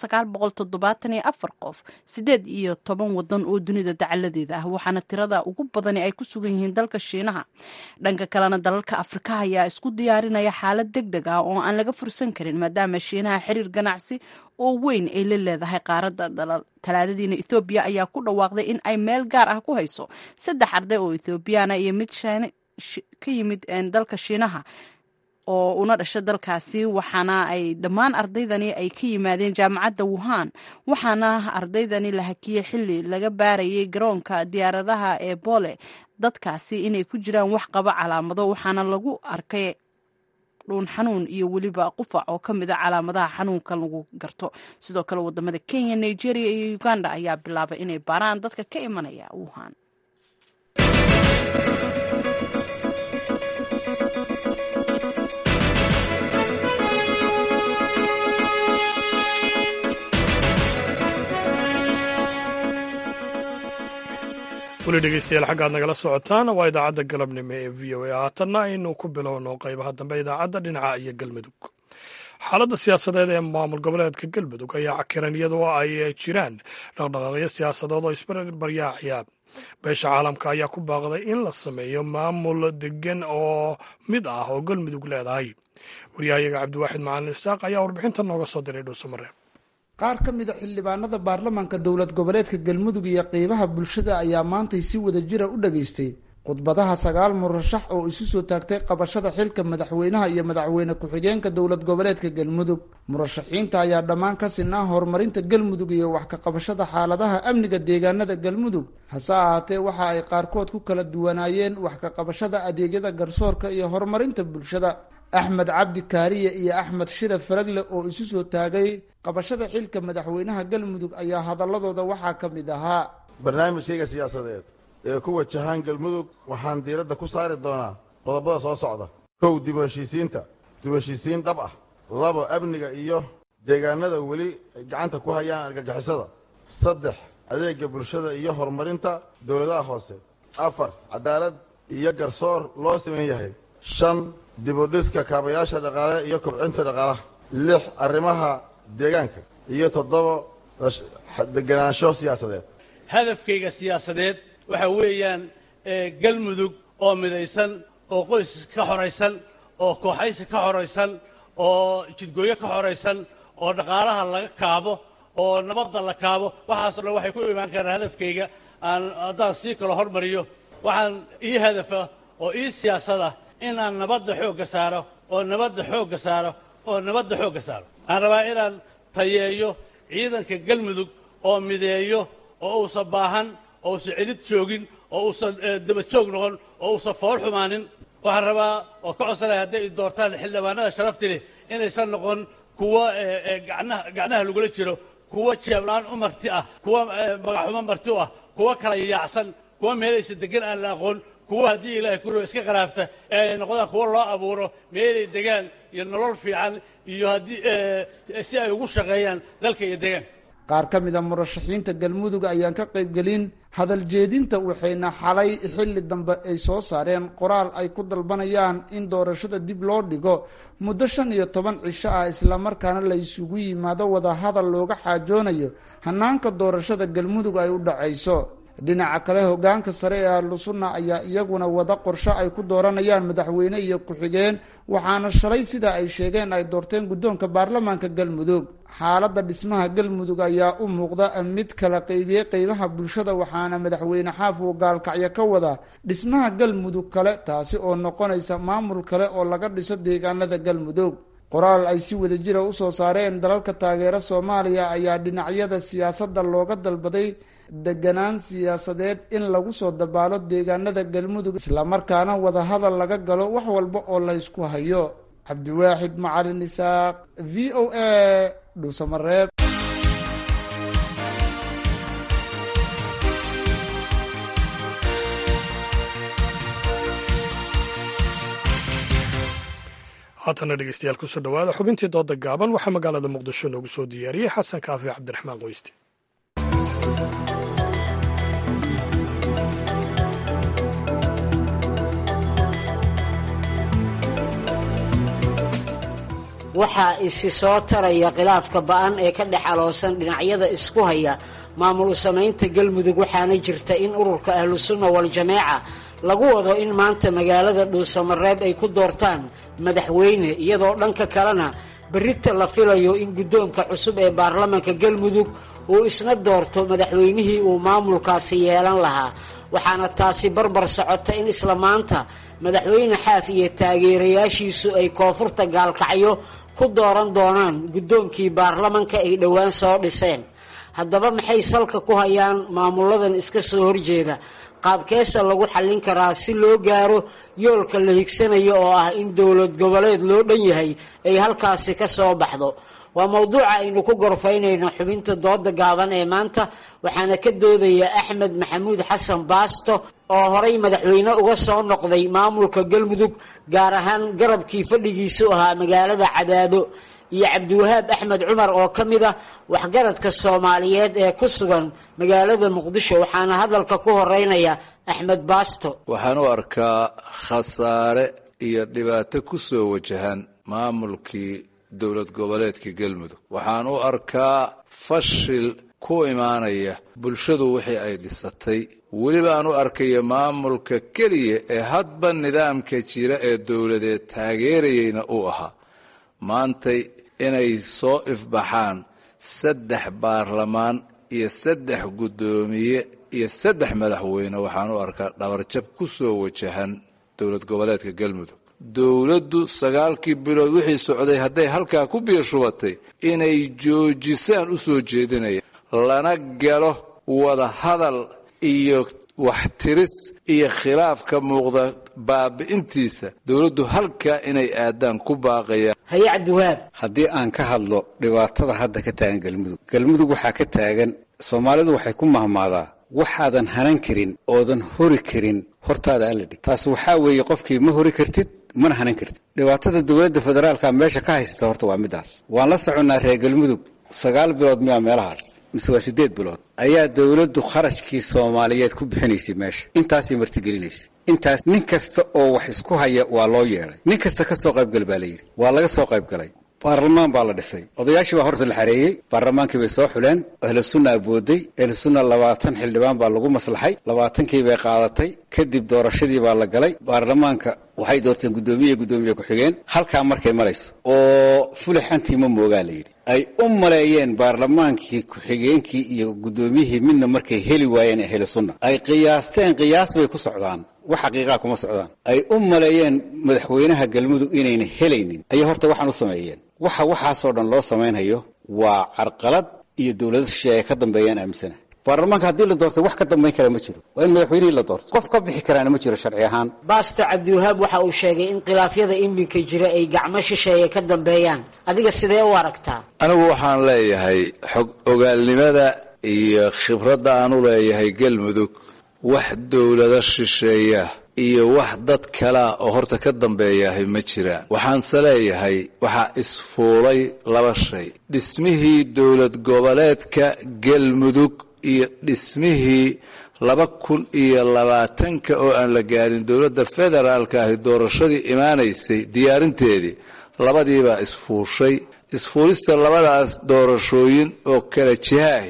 qof sideed iyo toban wadan oo dunida dacaladeeda ah waxaana tirada ugu badani ay ku sugan yihiin dalka shiinaha dhanka kalena dalalka afrika ayaa isku diyaarinaya xaalad deg deg ah oo aan laga fursan karin maadaama shiinaha xiriir ganacsi oo weyn ay la leedahay qaaradda dalal talaadadiina ethoobiya ayaa ku dhawaaqday in ay meel gaar ah ku hayso saddex arday oo ethoobiyaana iyo mid ka yimid dalka shiinaha oo una dhasha dalkaasi waxaana ay dhammaan ardaydani ay ka yimaadeen jaamacadda wuhan waxaana ardaydani la hakiyey xili laga baarayay garoonka diyaaradaha ee boole dadkaasi inay ku jiraan wax qaba calaamado waxaana lagu arkay dhuun xanuun iyo weliba qufac oo ka mid a calaamadaha xanuunkan lagu garto sidoo kale wadamada kenya nigeria iyo uganda ayaa bilaabay inay baaraan dadka ka imanaya wuhan weli dhegeystayaal xaggaad nagala socotaan waa idaacadda galabnimo ee v o a haatanna aynu ku bilowno qaybaha dambe idaacadda dhinaca iyo galmudug xaaladda siyaasadeed ee maamul goboleedka galmudug ayaa cakiran iyadoo ay jiraan dhaqdhaqaaqyo siyaasadood oo isbarbaryaacaya beesha caalamka ayaa ku baaqday in la sameeyo maamul degan oo mid ah oo galmudug leedahay waryahayaga cabdiwaaxid macalin isaaq ayaa warbixinta nooga soo diray dhuusamare qaar ka mid a xildhibaanada baarlamaanka dowlad goboleedka galmudug iyo qeybaha bulshada ayaa maantay si wada jira u dhageystay khudbadaha sagaal murashax oo isu soo taagtay qabashada xilka madaxweynaha iyo madaxweyne ku-xigeenka dowlad goboleedka galmudug murashaxiinta ayaa dhammaan ka sinaa horumarinta galmudug iyo wax ka qabashada xaaladaha amniga deegaanada galmudug hase ahaatee waxa ay qaarkood ku kala duwanaayeen wax ka qabashada adeegyada garsoorka iyo horumarinta bulshada axmed cabdi kaariye iyo axmed shire faragle oo isu soo taagay qabashada xilka madaxweynaha galmudug ayaa hadaladooda waxaa ka mid ahaa barnaamijkayga siyaasadeed ee ku wajahaan galmudug waxaan diiradda ku saari doonaa qodobada soo socda kow dib u heshiisiinta dib u heshiisiin dhab ah labo amniga iyo deegaanada weli ay gacanta ku hayaan argagixisada saddex adeega bulshada iyo horumarinta dowladaha hoose afar cadaalad iyo garsoor loo siman yahay shan dibudhiska kaabayaasha dhaqaale iyo kobcinta dhaqaalaha lix arrimaha deegaanka iyo toddoba deganaansho siyaasadeed hadafkayga siyaasadeed waxa weeyaan galmudug oo midaysan oo qoys ka xoraysan oo kooxaysi ka xoraysan oo jidgooyo ka xoraysan oo dhaqaalaha laga kaabo oo nabadda la kaabo waxaasoo dhan waxay ku imaan karaan hadafkayga aan haddaan sii kalo hormariyo waxaan ii hadafa oo ii siyaasada in aan nabadda xoogga saaro oo nabadda xoogga saaro oo nabadda xoogga saaro waxaan rabaa inaan tayeeyo ciidanka galmudug oo mideeyo oo uusan baahan oo uusan celid joogin oo uusan daba joog noqon oo uusan fool xumaanin waxaan rabaa oo ka codsanaya hadday doortaan xildhibaanada sharafti leh inaysan noqon kuwo gacnaha gacnaha lagula jiro kuwo jeeblaan u marti ah kuwo magaxumo marti u ah kuwo kala yaacsan kuwo meelaysa degan aan la aqoon kuwo haddii ilaahay ku roo iska qaraabta ee ay noqdaan kuwo loo abuuro meelay degaan iyo nolol fiican iyo haddii si ay ugu shaqeeyaan dalka iyo deegaanka qaar ka mid a murashaxiinta galmudug ayaan ka qaybgelin hadal jeedinta waxayna xalay xilli dambe ay soo saareen qoraal ay ku dalbanayaan in doorashada dib loo dhigo muddo shan iyo toban cisho ah islamarkaana la isugu yimaado wada hadal looga xaajoonayo hanaanka doorashada galmudug ay u dhacayso dhinaca kale hogaanka sare ee ahlu sunna ayaa iyaguna wada qorsho ay ku dooranayaan madaxweyne iyo ku-xigeen waxaana shalay sida ay sheegeen ay doorteen guddoonka baarlamaanka galmudug xaaladda dhismaha galmudug ayaa u muuqda mid kala qeybiyey qeybaha bulshada waxaana madaxweyne xaaf uu gaalkacyo ka wada dhismaha galmudug kale taasi oo noqonaysa maamul kale oo laga dhiso deegaanada galmudug qoraal ay si wada jira usoo saareen dalalka taageera soomaaliya ayaa dhinacyada siyaasadda looga dalbaday deganaan siyaasadeed in lagu soo dabaalo deegaanada galmudug islamarkaana wadahadal laga galo wax walba oo la ysku hayo cabdiwaaxid macalin isaaq v o a dhuusamareeb haatana dhegeystayaal kusoo dhowaada xubintii dooda gaaban waxaa magaalada muqdisho noogu soo diyaariyey xasan kaafi cabdiraxmaan qoyste waxaa isi soo taraya khilaafka ba-an ee ka dhex aloosan dhinacyada isku haya maamul samaynta galmudug waxaana jirta in ururka ahlusunna wal-jameeca lagu wado in maanta magaalada dhuusamareeb ay ku doortaan madaxweyne iyadoo dhanka kalena berrita la filayo in guddoonka cusub ee baarlamaanka galmudug uu isna doorto madaxweynihii uu maamulkaasi yeelan lahaa waxaana taasi barbar socota in isla maanta madaxweyne xaaf iyo taageerayaashiisu ay koonfurta gaalkacyo ku dooran doonaan guddoonkii baarlamanka ay dhowaan soo dhiseen haddaba maxay salka ku hayaan maamuladan iska soo horjeeda qaabkeesa lagu xallin karaa si loo gaaro yoolka la higsanayo oo ah in dowlad goboleed loo dhan yahay ay halkaasi ka soo baxdo waa mowduuca aynu ku gorfaynayno xubinta dooda gaaban ee maanta waxaana ka doodaya axmed maxamuud xasan baasto oo horay madaxweyne uga soo noqday maamulka galmudug gaar ahaan garabkii fadhigiisu ahaa magaalada cadaado iyo cabdiwahaab axmed cumar oo ka mid ah waxgaradka soomaaliyeed ee ku sugan magaalada muqdisho waxaana hadalka ku horeynaya axmed baasto waxaan u arkaa khasaare iyo dhibaato ku soo wajahan maamulkii dowlad goboleedka galmudug waxaan u arkaa fashil ku imaanaya bulshadu wixii ay dhisatay weliba aan u arkayo maamulka keliya ee hadba nidaamka jira ee dowladeed taageerayeyna uu ahaa maantay inay soo ifbaxaan saddex baarlamaan iyo saddex guddoomiye iyo saddex madaxweyne waxaan u arkaa dhabarjab ku soo wajahan dowlad goboleedka galmudug dowladdu sagaalkii bilood wixii socday hadday halkaa ku biirshubatay inay joojisaan u soo jeedinaya lana galo wada hadal iyo waxtiris iyo khilaaf ka muuqda baabi'intiisa dowladdu halkaa inay aadaan ku baaqayaan haye cabdiwahaab haddii aan ka hadlo dhibaatada hadda ka taagan galmudug galmudug waxaa ka taagan soomaalidu waxay ku mahmaadaa waxaadan hanan karin oodan hori karin hortaada alla dhig taas waxaa weeye qofkii ma hori kartid mana hanan kartid dhibaatada dowladda federaalka meesha ka haysata horta waa midaas waan la soconnaa reer galmudug sagaal bilood miyaa meelahaas mise waa siddeed bilood ayaa dowladdu kharashkii soomaaliyeed ku bixinaysay meesha intaasay martigelinaysay intaas nin kasta oo wax isku haya waa loo yeedhay nin kasta ka soo qaybgal baa la yidhi waa laga soo qayb galay baarlamaan baa la dhisay odayaashii baa horta la xareeyey baarlamaankii bay soo xuleen ahlu sunna abooday ahlu sunna labaatan xildhibaan baa lagu maslaxay labaatankii bay qaadatay kadib doorashadii baa la galay baarlamaanka waxay doorteen guddoomiye guddoomiye ku-xigeen halkaa markay marayso oo fulixantii ma moogaa la yidhi ay u maleeyeen baarlamaankii ku-xigeenkii iyo guddoomiyihii midna markay heli waayeen ahlu sunna ay qiyaasteen qiyaas bay ku socdaan wax xaqiiqaa kuma socdaan ay u maleeyeen madaxweynaha galmudug inayna helaynin ayay horta waxaan u sameeyeen waxa waxaasoo dhan loo samaynhayo waa carqalad iyo dowlado shisheeye ay ka dambeeyaan aaminsana baarlamaanka haddii la doorto wax ka dambayn kara ma jiro waa in madaxweynihii la doorto qof ka bixi karaana ma jiro sharci ahaan baasto cabdiwahaab waxa uu sheegay in khilaafyada iminka jira ay gacmo shisheeye ka dambeeyaan adiga sidee u aragtaa anigu waxaan leeyahay xog ogaalnimada iyo khibradda aan u leeyahay galmudug wax dowlado shisheeya iyo wax dad kalea oo horta ka dambeeyahay ma jiraan waxaanse leeyahay waxaa isfuulay laba shay dhismihii dowlad goboleedka galmudug iyo dhismihii laba kun iyo labaatanka oo aan la gaarin dowladda federaalka ahi doorashadii imaanaysay diyaarinteedii labadiibaa isfuushay isfuulista labadaas doorashooyin oo kala jihaahi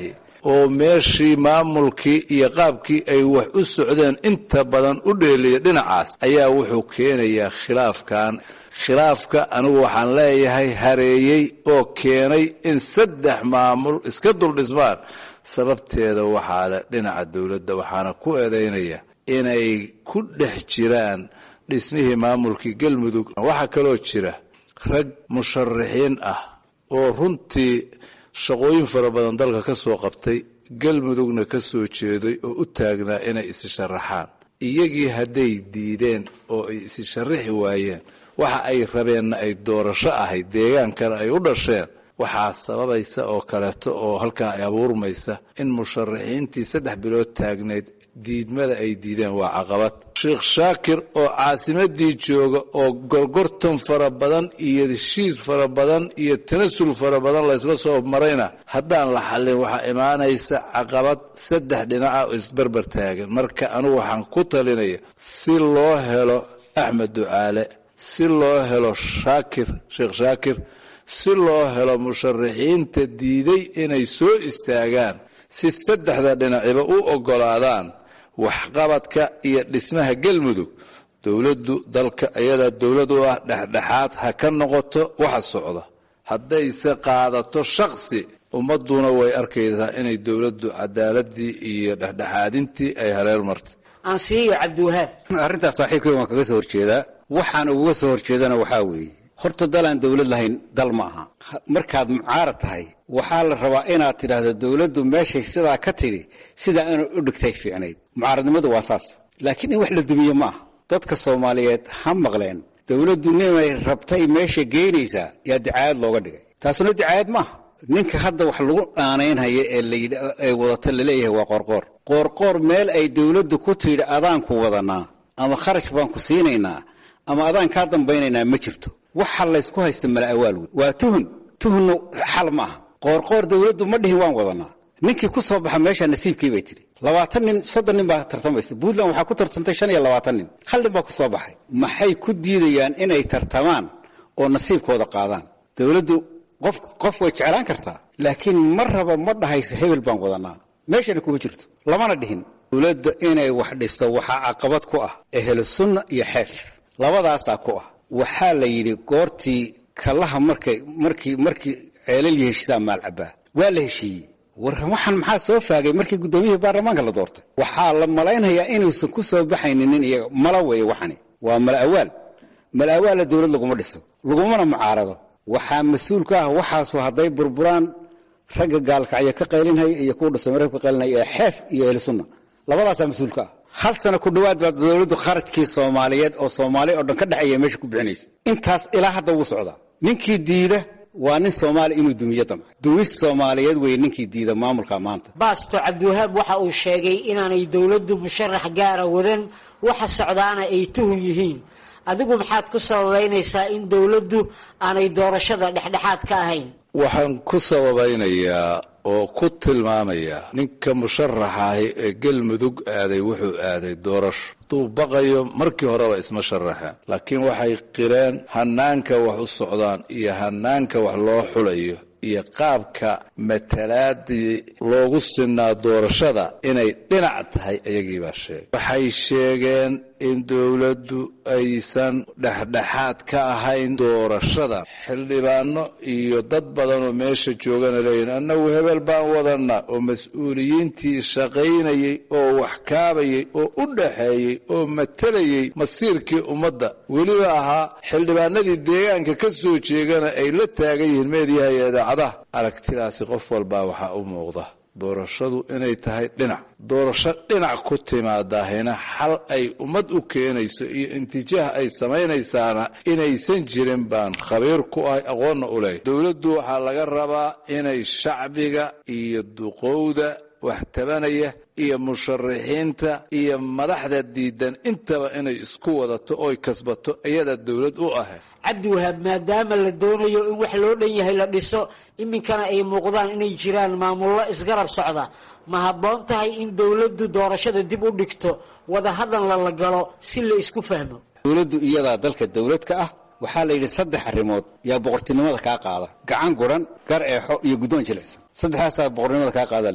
oo meeshii maamulkii iyo qaabkii ay wax u socdeen inta badan u dheeliya dhinacaas ayaa wuxuu keenayaa khilaafkan khilaafka anigu waxaan leeyahay hareeyey oo keenay in saddex maamul iska dul dhismaan sababteeda waxaa leh dhinaca dowladda waxaana ku eedaynaya inay ku dhex jiraan dhismihii maamulkii galmudug waxaa kaloo jira rag musharaxiin ah oo runtii shaqooyin fara badan dalka ka soo qabtay galmudugna ka soo jeeday oo u taagnaa inay isi sharaxaan iyagii hadday diideen oo ay isi sharaxi waayeen waxa ay rabeenna ay doorasho ahayd deegaankana ay u dhasheen waxaa sababaysa oo kaleeto oo halkaa ay abuurmaysa in musharaxiintii saddex bilood taagneyd diidmada ay diideen waa caqabad sheekh shaakir oo caasimadii jooga oo gorgortan fara badan iyo heshiis fara badan iyo tanasul fara badan laysla soo marayna haddaan la xallin waxaa imaanaysa caqabad saddex dhinaca oo isbarbar taagan marka anigu waxaan ku talinaya si loo helo axmed ducaale si loo helo shaakir sheekh shaakir si loo helo musharaxiinta diiday inay soo istaagaan si saddexda dhinaciba u oggolaadaan waxqabadka iyo dhismaha galmudug dowladdu dalka iyadaa dowlad u ah dhexdhexaad ha ka noqoto waxa socda haddayse qaadato shaksi ummadduna way arkaysaa inay dowladdu cadaaladii iyo dhexdhexaadintii ay hareer martay ansiiyo cabdiwahaab arrintaas saaxiibkay waan kaga soo horjeedaa waxaan uga soo horjeedana waxaa weeye horta dalaan dowlad lahayn dal ma aha markaad mucaarad tahay waxaa la rabaa inaad tidhaahdo dowladdu meeshay sidaa ka tidhi sidaa inay u dhigtay fiicnayd mucaaradnimadu waa saas laakiin in wax la dumiye ma aha dadka soomaaliyeed ha maqleen dowladdu nimay rabtay meesha geynaysaa yaa dicaayad looga dhigay taasuna dicaayad maaha ninka hadda wax lagu dhaanaynhaya ee layidhi ee wadata laleeyahay waa qoorqoor qoorqoor meel ay dowladdu ku tidhi adaanku wadanaa ama kharash baan ku siinaynaa ama adaan kaa dambaynaynaa ma jirto waxa laysku haysta mala awaal wey waa tuhun tuhunna xal ma aha qoorqoor dowladdu ma dhihin waan wadanaa ninkii ku soo baxa meesha nasiibkii bay tidhi labaatan nin soddon nin baa tartamaysa puntland waxaa ku tartantay shan iyo labaatan nin hal nin baa ku soo baxay maxay ku diidayaan inay tartamaan oo nasiibkooda qaadaan dowladdu qof qof way jeclaan kartaa laakiin ma raba ma dhahaysa hebel baan wadanaa meeshana kuma jirto lamana dhihin dowladda inay wax dhisto waxaa caqabad ku ah ehlu sunna iyo xeef labadaasaa ku ah waxaa la yidhi goortii kallaha markay markii markii ceelal iyo heshiisaa maal cabaa waa la heshiiyey war waxaan maxaa soo faagay markii guddoomiyihii baarlamaanka la doortay waxaa la malaynayaa inuusan ku soo baxaynin nin iyaga mala weeye waxani waa mala awaal mala awaalla dowlad laguma dhiso lagumana mucaarado waxaa mas-uul ka ah waxaasu hadday burburaan ragga gaalkacyo ka qaylinhaya iyo kuwa dhusamareb ka qaylinhaya ee xeef iyo ehlu sunna labadaasaa mas-uul ka ah hal sano ku dhowaad baa dowladdu kharajkii soomaaliyeed oo soomaaliya oo dhan ka dhexeeya meesha ku bixinaysa intaas ilaa hadda wuu socdaa ninkii diida waa nin soomaali inuu dumiyo damca dumis soomaaliyeed weeye ninkii diida maamulka maanta baasto cabdiwahaab waxa uu sheegay inaanay dowladdu musharax gaara wadan waxa socdaana ay tuhun yihiin adigu maxaad ku sababaynaysaa in dowladdu aanay doorashada dhexdhexaad ka ahayn waxaan ku sababaynayaa oo ku tilmaamayaa ninka musharaxaahi ee galmudug aaday wuxuu aaday doorasho hadduu baqayo markii horeba isma sharaxeen laakiin waxay qireen hanaanka wax u socdaan iyo hanaanka wax loo xulayo iyo qaabka matalaadii loogu sinaa doorashada inay dhinac tahay ayagii baa sheegay waxay sheegeen in dowladdu aysan dhexdhexaad ka ahayn doorashada xildhibaano iyo dad badan oo meesha joogana leeyihin annagu hebel baan wadanna oo mas-uuliyiintii shaqaynayay oo wax kaabayay oo u dhaxeeyey oo matalayay masiirkii ummadda weliba ahaa xildhibaanadii deegaanka ka soo jeegana ay la taagan yihiin meediyaha iyo idaacadaha aragtidaasi qof walbaa waxaa u muuqda doorashadu inay tahay dhinac doorasho dhinac ku timaadahina xal ay ummad u keenayso iyo intijaah ay samaynaysaana inaysan jirin baan khabiir ku ahay aqoonna u leeyahy dowladdu waxaa laga rabaa inay shacbiga iyo duqowda wax tabanaya iyo musharaxiinta iyo madaxda diidan intaba inay isku wadato oy kasbato iyada dowlad u ahay cabdiwahaab maadaama la doonayo in wax loo dhan yahay la dhiso iminkana ay muuqdaan inay jiraan maamullo isgarab socda ma habboon tahay in dowladdu doorashada dib u dhigto wadahadalna la galo si la isku fahmo dowladdu iyadaa dalka dowlad ka ah waxaa la yidhi saddex arrimood yaa boqortinimada kaa qaada gacan guran gar eexo iyo guddoon jilicsan saddexdaasaa boqornimada kaa qaadaa la yidhi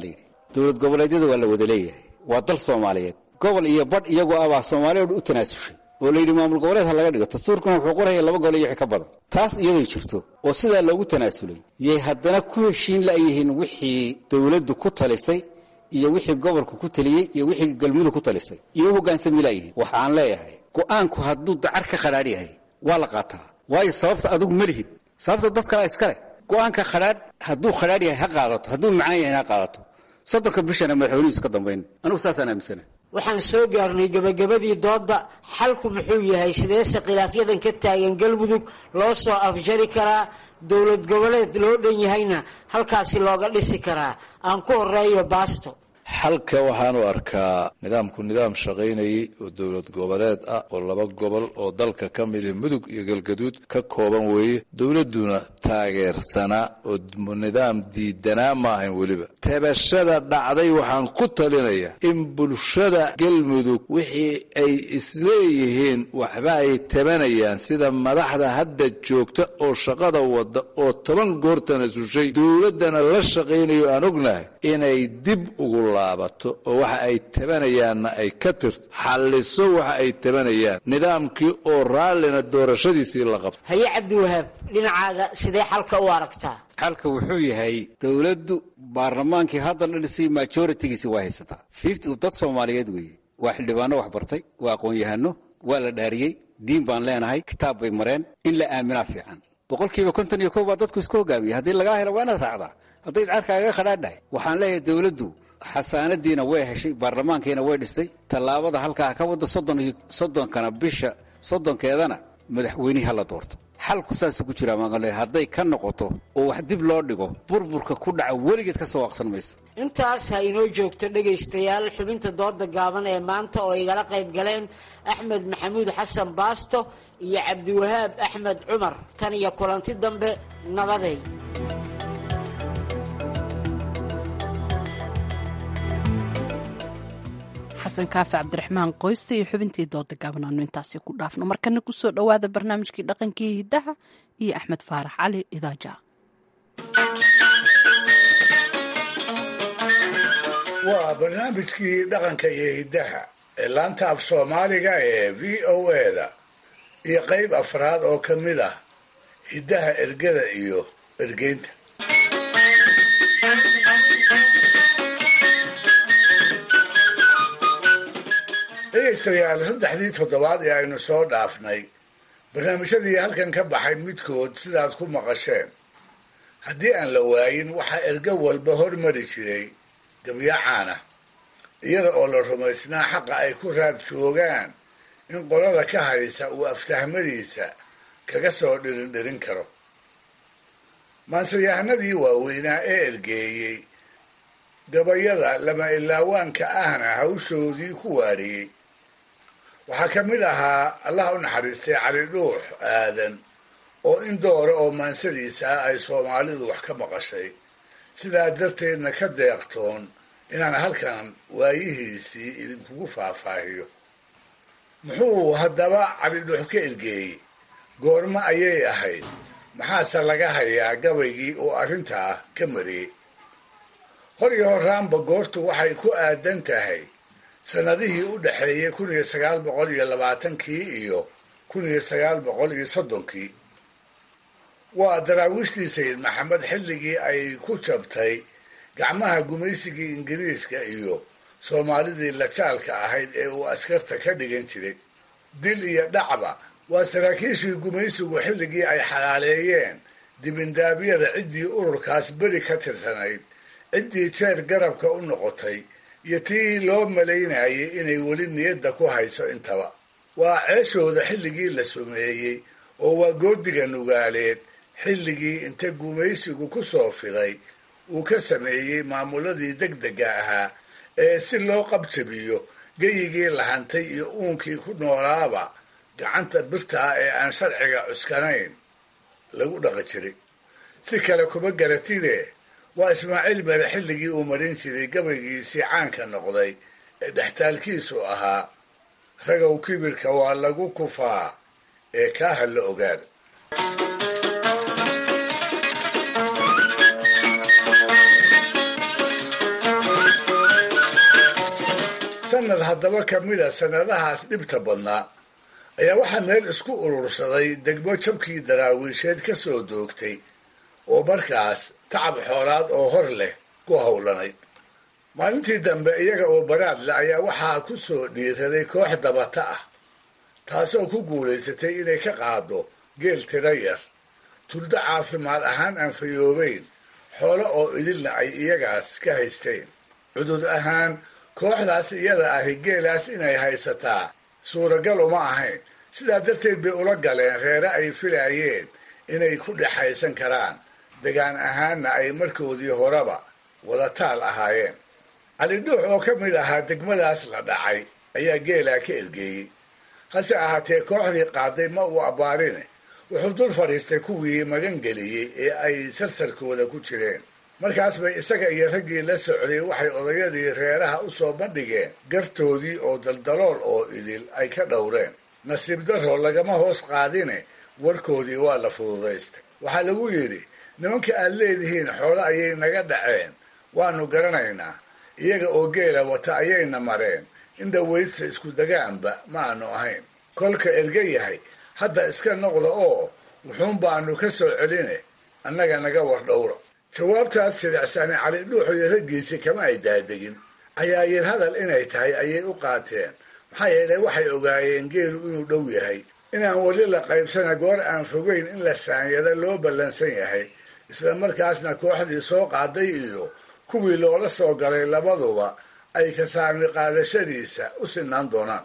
dowlad goboleedyada waa la wada leeyahay waa dal soomaaliyeed gobol iyo badh iyagoo abaa soomaaliya o u tanaasushay oo layidhi maamul goboleed ha laga dhigo dastuurkuna wuxuu qoraya laba gobol iyo wixii ka badan taas iyaday jirto oo sidaa loogu tanaasulay yay haddana ku heshiin la'yihiin wixii dowladdu ku talisay iyo wixii gobolku ku taliyey iyo wixii galmudug ku talisay iyo u hoggaansami la'yihiin waxaan leeyahay go'aanku hadduu dacar ka khadhaadh yahay waa la qaataa waayo sababta adigu ma lihid sababta dad kalea iska leh go'aanka khadhaadh hadduu khadhaadh yahay ha qaadato hadduu macaan yahay ha qaadato soddonka bishana madaxweynuhu iska dambayn anugu saasaan aaminsana waxaan soo gaarnay gebagabadii doodda xalku muxuu yahay sideese khilaafyadan ka taagan galmudug loo soo afjari karaa dowlad goboleed loo dhan yahayna halkaasi looga dhisi karaa aan ku horeeyo baasto xalka waxaanu arkaa nidaamku nidaam shaqaynayay oo dowlad goboleed ah oo laba gobol oo dalka ka mida mudug iyo galgaduud ka kooban weeye dowladduna taageersanaa oo nidaam diidanaa ma ahayn weliba tabashada dhacday waxaan ku talinaya in bulshada galmudug wixii ay isleeyihiin waxba ay tabanayaan sida madaxda hadda joogta oo shaqada wada oo toban goortana sushay dowladdana la shaqaynayo aan ognahay inay dib ugu laabato oo waxa ay tabanayaanna ay ka tirto xalliso waxa ay tabanayaan nidaamkii oo raallina doorashadiisii la qabto haye cabdiwahaab dhinacaaga sidee xalka u aragtaa xalka wuxuu yahay dowladdu baarlamaankii hadda la dhisay majoritigiisi waa haysataa fifty dad soomaaliyeed weeye waa xildhibaano wax bartay waa aqoon-yahano waa la dhaariyey diin baan leenahay kitaab bay mareen in la aaminaa fiican boqolkiiba konton iyo kow baa dadku isku hogaamiyay haddii lagaa helo waa inaad raacdaa hadday carkaaga khadhaadhahay waxaan leeyahay dowladdu xasaanadiina way heshay baarlamaankiina way dhistay tallaabada halkaa ka wada soddonkana bisha soddonkeedana madaxweynihii hala doorto xalku saasuu ku jiraa maaqale hadday ka noqoto oo wax dib loo dhigo burburka ku dhaca weligeed ka soo waaqsan mayso intaas ha inoo joogto dhegaystayaal xubinta dooda gaaban ee maanta oo igala qayb galeen axmed maxamuud xasan baasto iyo cabdiwahaab axmed cumar tan iyo kulanti dambe nabaday xasan kaafi cabdiraxmaan qoyse iyo xubintii dooda gaabanaanu intaasi ku dhaafno markana kusoo dhowaada barnaamijkii dhaqankii hiddaha iyo axmed faarax cali idaaja waa barnaamijkii dhaqanka iyo hiddaha ee laanta af soomaaliga ee v o eda iyo qayb afraad oo ka mid ah hiddaha ergada iyo ergeynta dhegaystayaal saddexdii toddobaad ee aynu soo dhaafnay barnaamijyadii halkan ka baxay midkood sidaad ku maqasheen haddii aan la waayin waxaa ergo walba hormari jiray gabyacaana iyada oo la rumaysnaa xaqa ay ku raad joogaan in qolada ka haysa uu aftahmadiisa kaga soo dhirindhirin karo maansayahanadii waaweynaa ee ergeeyey gabayada lama ilaawaanka ahna hawshoodii ku waariyey waxaa ka mid ahaa allah u naxariistay cali dhuux aadan oo in doora oo maansadiisa ah ay soomaalidu wax ka maqashay sidaa darteedna ka deeqtoon inaan halkan waayihiisii idinkugu faahfaahiyo muxuu haddaba cali dhuux ka ergeeyey goormo ayay ahayd maxaase laga hayaa gabaygii oo arrintaa ka mariyey hor iyo horaanba goortu waxay ku aadan tahay sannadihii u dhexeeyey kun iyo sagaal boqol iyo labaatankii iyo kun iyo sagaal boqol iyo soddonkii waa daraawiishtii sayid maxamed xilligii ay ku jabtay gacmaha gumaysigii ingiriiska iyo soomaalidii lajaalka ahayd ee uu askarta ka dhigan jiray dil iyo dhacba waa saraakiishii gumaysigu xilligii ay xalaaleeyeen dibindaabyada ciddii ururkaas beri ka tirsanayd ciddii jeer garabka u noqotay iyo tii loo malaynayay inay weli niyadda ku hayso intaba waa ceeshooda xilligii la sumeeyey oo waa goodiga nugaaleed xilligii inta gumaysigu ku soo fiday uu ka sameeyey maamuladii degdega ahaa ee si loo qabjabiyo geyigii lahantay iyo uunkii ku noolaaba gacanta birtaa ee aan sharciga cuskanayn lagu dhaqi jiray si kale kuma garatide waa ismaaciil mere xilligii uu marin jiray gabaygiisii caanka noqday ee dhextaalkiisu ahaa ragow kibirka waa lagu kufaa ee kaaha la ogaada sanad haddaba ka mida sannadahaas dhibta badnaa ayaa waxaa meel isku urursaday degmo jabkii daraawiisheed ka soo doogtay oo markaas tacab xoolaad oo hor leh ku howlanayd maalintii dambe iyaga oo baraadle ayaa waxaa ku soo dhiiraday koox dabata ah taasoo ku guulaysatay inay ka qaado geel tiro yar tuldo caafimaad ahaan aan fayoobeyn xoolo oo idilna ay iyagaas ka haysteen cudud ahaan kooxdaas iyada ahi geelaas inay haysataa suuragal uma ahayn sidaa darteed bay ula galeen reere ay filaayeen inay ku dhexaysan karaan degaan ahaanna ay markoodii horeba wadataal ahaayeen calidhuux oo ka mid ahaa degmadaas la dhacay ayaa geelaa ka ergeeyey hase ahaatee kooxdii qaaday ma uu abbaarine wuxuu dul fadhiistay kuwii magangeliyey ee ay sarsarkooda ku jireen markaas bay isaga iyo raggii la socday waxay odayadii reeraha u soo bandhigeen gartoodii oo daldalool oo idil ay ka dhowreen nasiib darro lagama hoos qaadine warkoodii waa la fududaystay waxaa lagu yidhi nimanka aad leedihiin xoolo ayay naga dhaceen waanu garanaynaa iyaga oo geela wata ayayna mareen in dhaweydsa isku degaanba ma aanu ahayn kolka erga yahay hadda iska noqda oo wuxuun baanu ka soo celine annaga naga war dhowra jawaabtaas shiricsani cali dhuuxo iyo raggiisii kama ay daadegin cayaayir hadal inay tahay ayay u qaateen maxaa yeelay waxay ogaayeen geelu inuu dhow yahay inaan weli la qaybsana goor aan fogeyn in la saanyada loo ballansan yahay isla markaasna kooxdii soo qaaday iyo kuwii loola soo galay labaduba ay ka saami qaadashadiisa u sinaan doonaan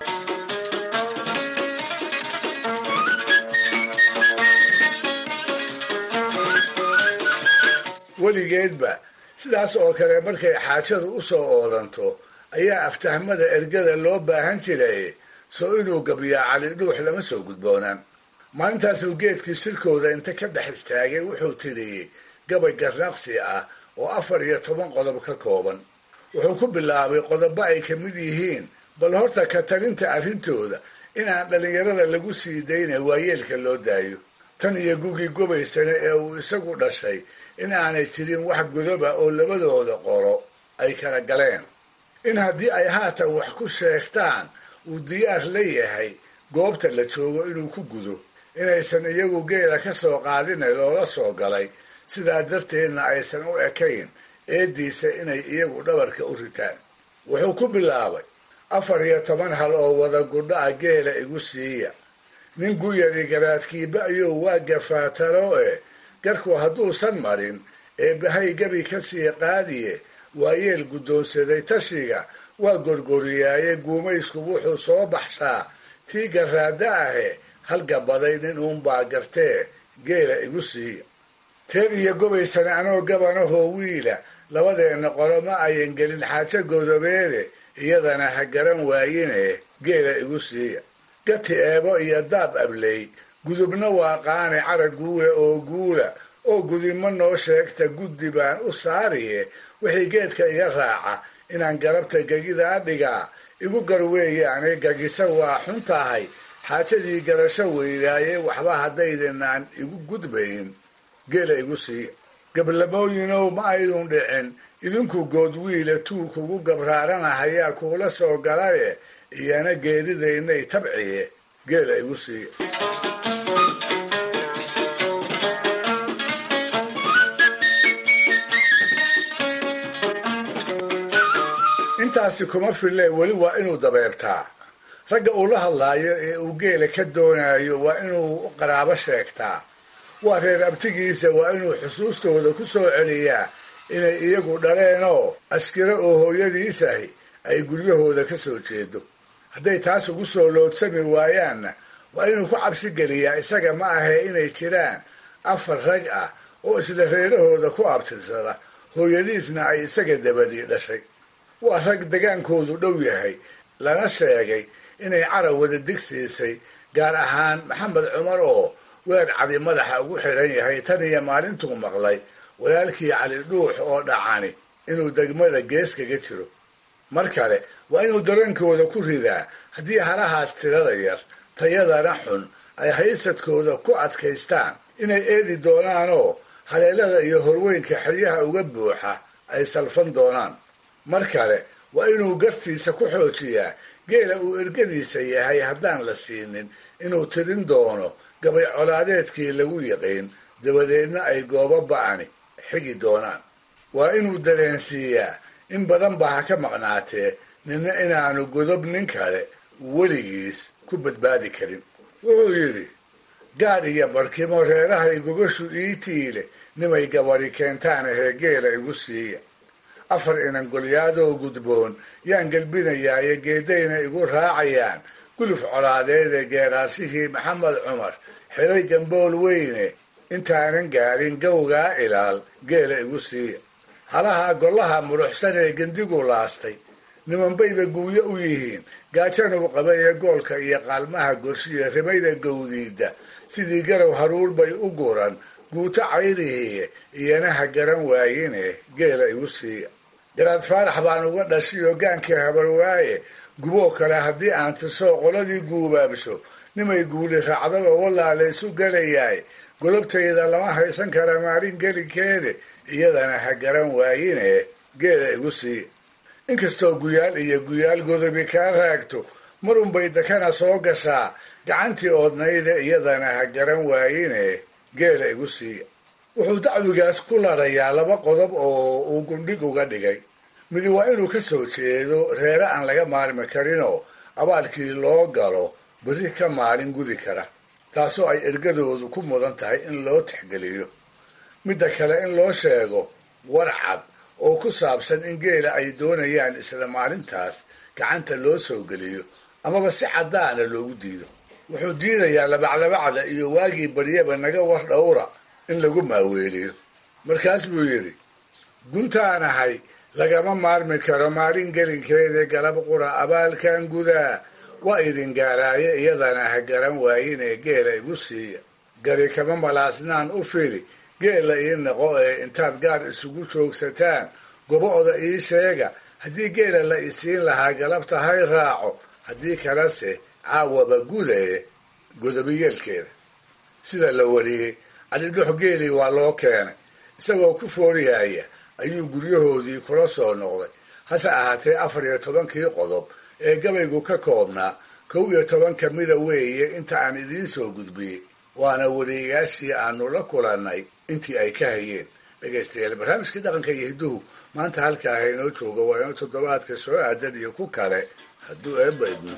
weligeedba sidaas oo kale markay xaajadu u soo oodanto ayaa aftahmada ergada loo baahan jiray soo inuu gabyaa cali dhuux lama soo gudboonaan maalintaas buu geedkii shirkooda inta ka dhex istaagay wuxuu tiriyey gabay garnaqsi ah oo afar iyo toban qodob ka kooban wuxuu ku bilaabay qodobo ay ka mid yihiin bal horta ka talinta arrintooda inaan dhallinyarada lagu sii dayna waayeelka loo daayo tan iyo gugii gobaysana ee uu isagu dhashay in aanay jirin wax godoba oo labadooda qoro ay kala galeen in haddii ay haatan wax ku sheegtaan uu diyaar la yahay goobta la joogo inuu ku gudo inaysan iyagu geela ka soo qaadina loola soo galay sidaa darteedna aysan u ekayn eediisa inay iyagu dhabarka u ritaan wuxuu ku bilaabay afar iyo toban hal oo wada gudho ah geela igu siiya nin guyari garaadkiiba ayuu waa gafaatalo e garku hadduusan marin ee bahay gabi ka sii qaadiye waayeel guddoonsaday tashiga waa gorgoriyaaye guumaysku wuxuu soo baxshaa tii garaada ahe halgabaday nin uunbaa gartee geela igu siiya teed iyo gobaysana anoo gabanahoo wiila labadeenna qolo ma ayan gelin xaajo godobeede iyadana ha garan waayine geela igu siiya gati eebo iyo daab abley gudubna waa qaane carag guula oo guula oo gudimo noo sheegta guddi baan u saariye wixii geedka iga raaca inaan garabta gegidaa dhigaa igu garweeyaane gagisa waa xun tahay xaajadii garasho weydaaye waxba haddaydanaan igu gudbayn geela igu siiya gablamooyinow ma aydun dhicin idinku goodwiila tuu kugu gabraaranahayaa kuula soo galaye iyana geeridaynay tabciye geela igu siiya intaasi kuma fille weli waa inuu dabeebtaa ragga uu la hadlaayo ee uu geela ka doonayo waa inuu qaraabo sheegtaa waa reer abtigiisa waa inuu xusuustooda ku soo celiyaa inay iyagu dhaleenoo askiro oo hooyadiisahi ay guryahooda ka soo jeedo hadday taas ugu soo loodsami waayaanna waa inuu ku cabsi geliyaa isaga ma ahe inay jiraan afar rag ah oo isla reerahooda ku abtirsada hooyadiisna ay isaga dabadii dhashay waa rag degaankoodu dhow yahay lana sheegay inay carab wada digsiisay gaar ahaan maxamed cumar oo weer cadi madaxa ugu xiran yahay tan iyo maalintuu maqlay walaalkii cali dhuux oo dhacani inuu degmada gees kaga jiro mar kale waa inuu dareenkooda ku ridaa haddii halahaas tirada yar tayadana xun ay haysadkooda ku adkaystaan inay eedi doonaanoo haleelada iyo horweynka xeryaha uga buuxa ay salfan doonaan mar kale waa inuu gartiisa ku xoojiyaa geela uu ergadiisa yahay haddaan la siinin inuu tirin doono gabay colaadeedkii lagu yiqiin dabadeedna ay goobo ba'ani xigi doonaan waa inuu dareensiiyaa in badan baa ha ka maqnaatee nina inaanu godob nin kale weligiis ku badbaadi karin wuxuu yidhi gaadh iyo barkimo reerahay gobashu ii tiile nimay gabadhi keentaan ahee geela igu siiya afar inan golyaadoo gudboon yaan gelbinayaayo geedayna igu raacayaan guluf colaadeed ee geeraashihii maxamed cumar xiray gambool weyne intaanan gaadhin gowgaa ilaal geela igu siiya halaha gollaha muruxsan ee gendigu laastay nimanbayba guuyo u yihiin gaajanuu qaba ee goolka iyo qaalmaha gorshiya rimayda gowdiida sidii garow haruur bay u guran guuto cayrihiiye iyana ha garan waayine geela igu siiya garaad faarax baan uga dhashay ogaankii habarwaaye guboo kale haddii aan tirsoo qoladii guubaabsho nimay guuli raacdaba walaala isu galayaay golobtayda lama haysan kara maalin gelinkeede iyadana ha garan waayine geela igu siiya inkastoo guyaal iyo guyaal godobi kaa raagto marunbay dakana soo gashaa gacantii oodnayda iyadana ha garan waayine geela igu siiya wuxuu dacwigaas ku larayaa laba qodob oo uu gundhig uga dhigay midi waa inuu ka soo jeedo reere aan laga maarmi karinoo abaalkii loo galo berri ka maalin gudi kara taasoo ay ergadoodu ku mudan tahay in loo tixgeliyo midda kale in loo sheego war cad oo ku saabsan in geela ay doonayaan isla maalintaas gacanta loo soo geliyo amaba si caddaana loogu diido wuxuu diidayaa labaclabacda iyo waagii baryaba naga war dhowra in lagu maaweeliyo markaas buu yidhi guntaan ahay lagama maarmi karo maalin gelinkeeda galab qura abaalkan gudaa waa idin gaaraaye iyadana ha garan waayinee geela igu siiya gari kama malaasnaan u fili geela ii noqo ee intaad gaar isugu joogsataan gobo-oda ii sheega haddii geela la isiin lahaa galabta hay raaco haddii kalese caawaba gudaye godobiyeelkeeda sida la wariyey calidhox geelii waa loo keenay isagoo ku fooriyaya ayuu guryahoodii kula soo noqday hase ahaatee afar iyo tobankii qodob ee gabaygu ka koobnaa kow iyo toban ka mida weeye inta aan idiin soo gudbiyey waana wariyayaashii aanu la kulannay intii ay ka hayeen dhegaystayaal barnaamijkii dhaqanka iyo hidduhu maanta halkaa haynoo jooga waa inuu toddobaadka soo aadan iyo ku kale hadduu eebba idmo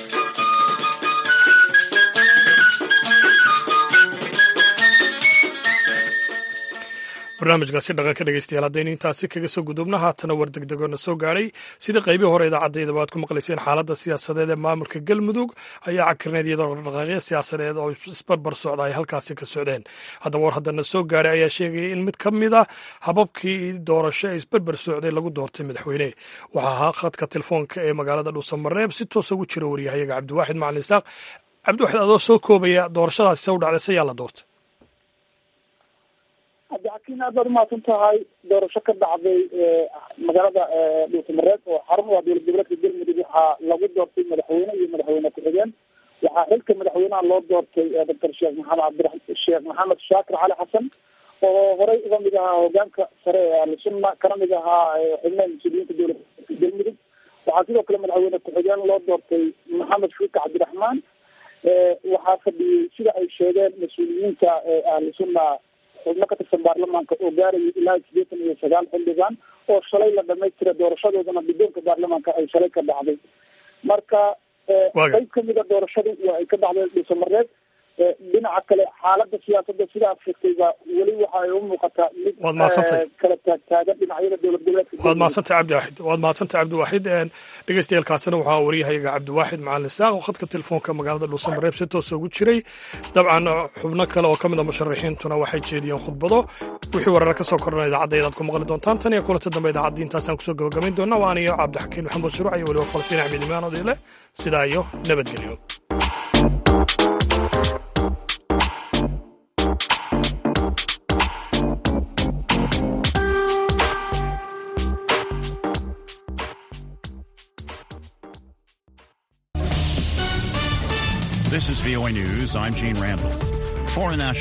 barnaamijkaasi dhaqanka dhegeystayaal haddaynu intaasi kaga soo gudubno haatana war degdegoona soo gaadhay sida qaybii hore idaacaddayda aad ku maqlayseen xaaladda siyaasadeed ee maamulka galmudug ayaa cakirneed iyadoo dhaqaaqyo siyaasadeed oo isbarbar socda ay halkaasi ka socdeen haddaba war haddana soo gaadhay ayaa sheegaya in mid ka mid a hababkii doorasho ee isbarbar socday lagu doortay madaxweyne waxaa ahaa khadka telefoonka ee magaalada dhuusamareeb si toosa ugu jira waryahayaga cabdiwaaxid macalin isaaq cabdiwaxid adoo soo koobaya doorashadaasi se u dhacday se yaa la doortay cabdixakiin aad baad umahadsan tahay doorasho ka dhacday magaalada dhuusamareed oo xarun u ah dowlad goboleedka galmudug waxaa lagu doortay madaxweyne iyo madaxweyne ku-xigeen waxaa xilka madaxweynaha loo doortay doctor sheekh maxamed cabdira sheekh maxamed shaakir cali xasan oo horey uga mid ahaa hogaanka sare ee ahlusunna kana mid ahaa xubnaha mas-uuliyiinta dowlad galmudug waxaa sidoo kale madaxweyne ku-xigeen loo doortay maxamed shuuka cabdiraxmaan waxaa fadhiyey sida ay sheegeen mas-uuliyiinta ahlusunna xubno ka tirsan baarlamaanka oo gaarayay ilaa sideetan iyo sagaal xildhibaan oo shalay la dhamaystira doorashadoodana guddoonka baarlamaanka ay shalay ka dhacday marka qayb kamida doorashadu waa ay ka dhacday dhuusamareed dhinaca kale xaalada siyaasada sidaad sheegtayba weli waxa ay u muuqataa mid Waad mahadsantahay. kala taagtaagan dhinacyada dowlad goboleedka waad mahadsantahay cabdiwaaxid waad mahadsantahay cabdiwaaxid dhegeystayaelkaasina waxaa wariyahayaga cabdiwaaxid macalin saaq oo khadka telefoonka magaalada dhuusamareeb si toosa ugu jiray dabcan xubno kale oo ka mid a musharaxiintuna waxay jeediyeen khudbado wixii wareera ka soo kordhana idaacadda aad ku maqli doontaan tan iyo kulanta dambe idaacaddii intaasaan kusoo gabagabayn doonaa waa aniyo cabdixakiin maxamuud shuruuc iyo weliba falsiin axmed imaan odile sidaa iyo nabadgelyo This is VOA News. I'm Gene Randall. Foreign national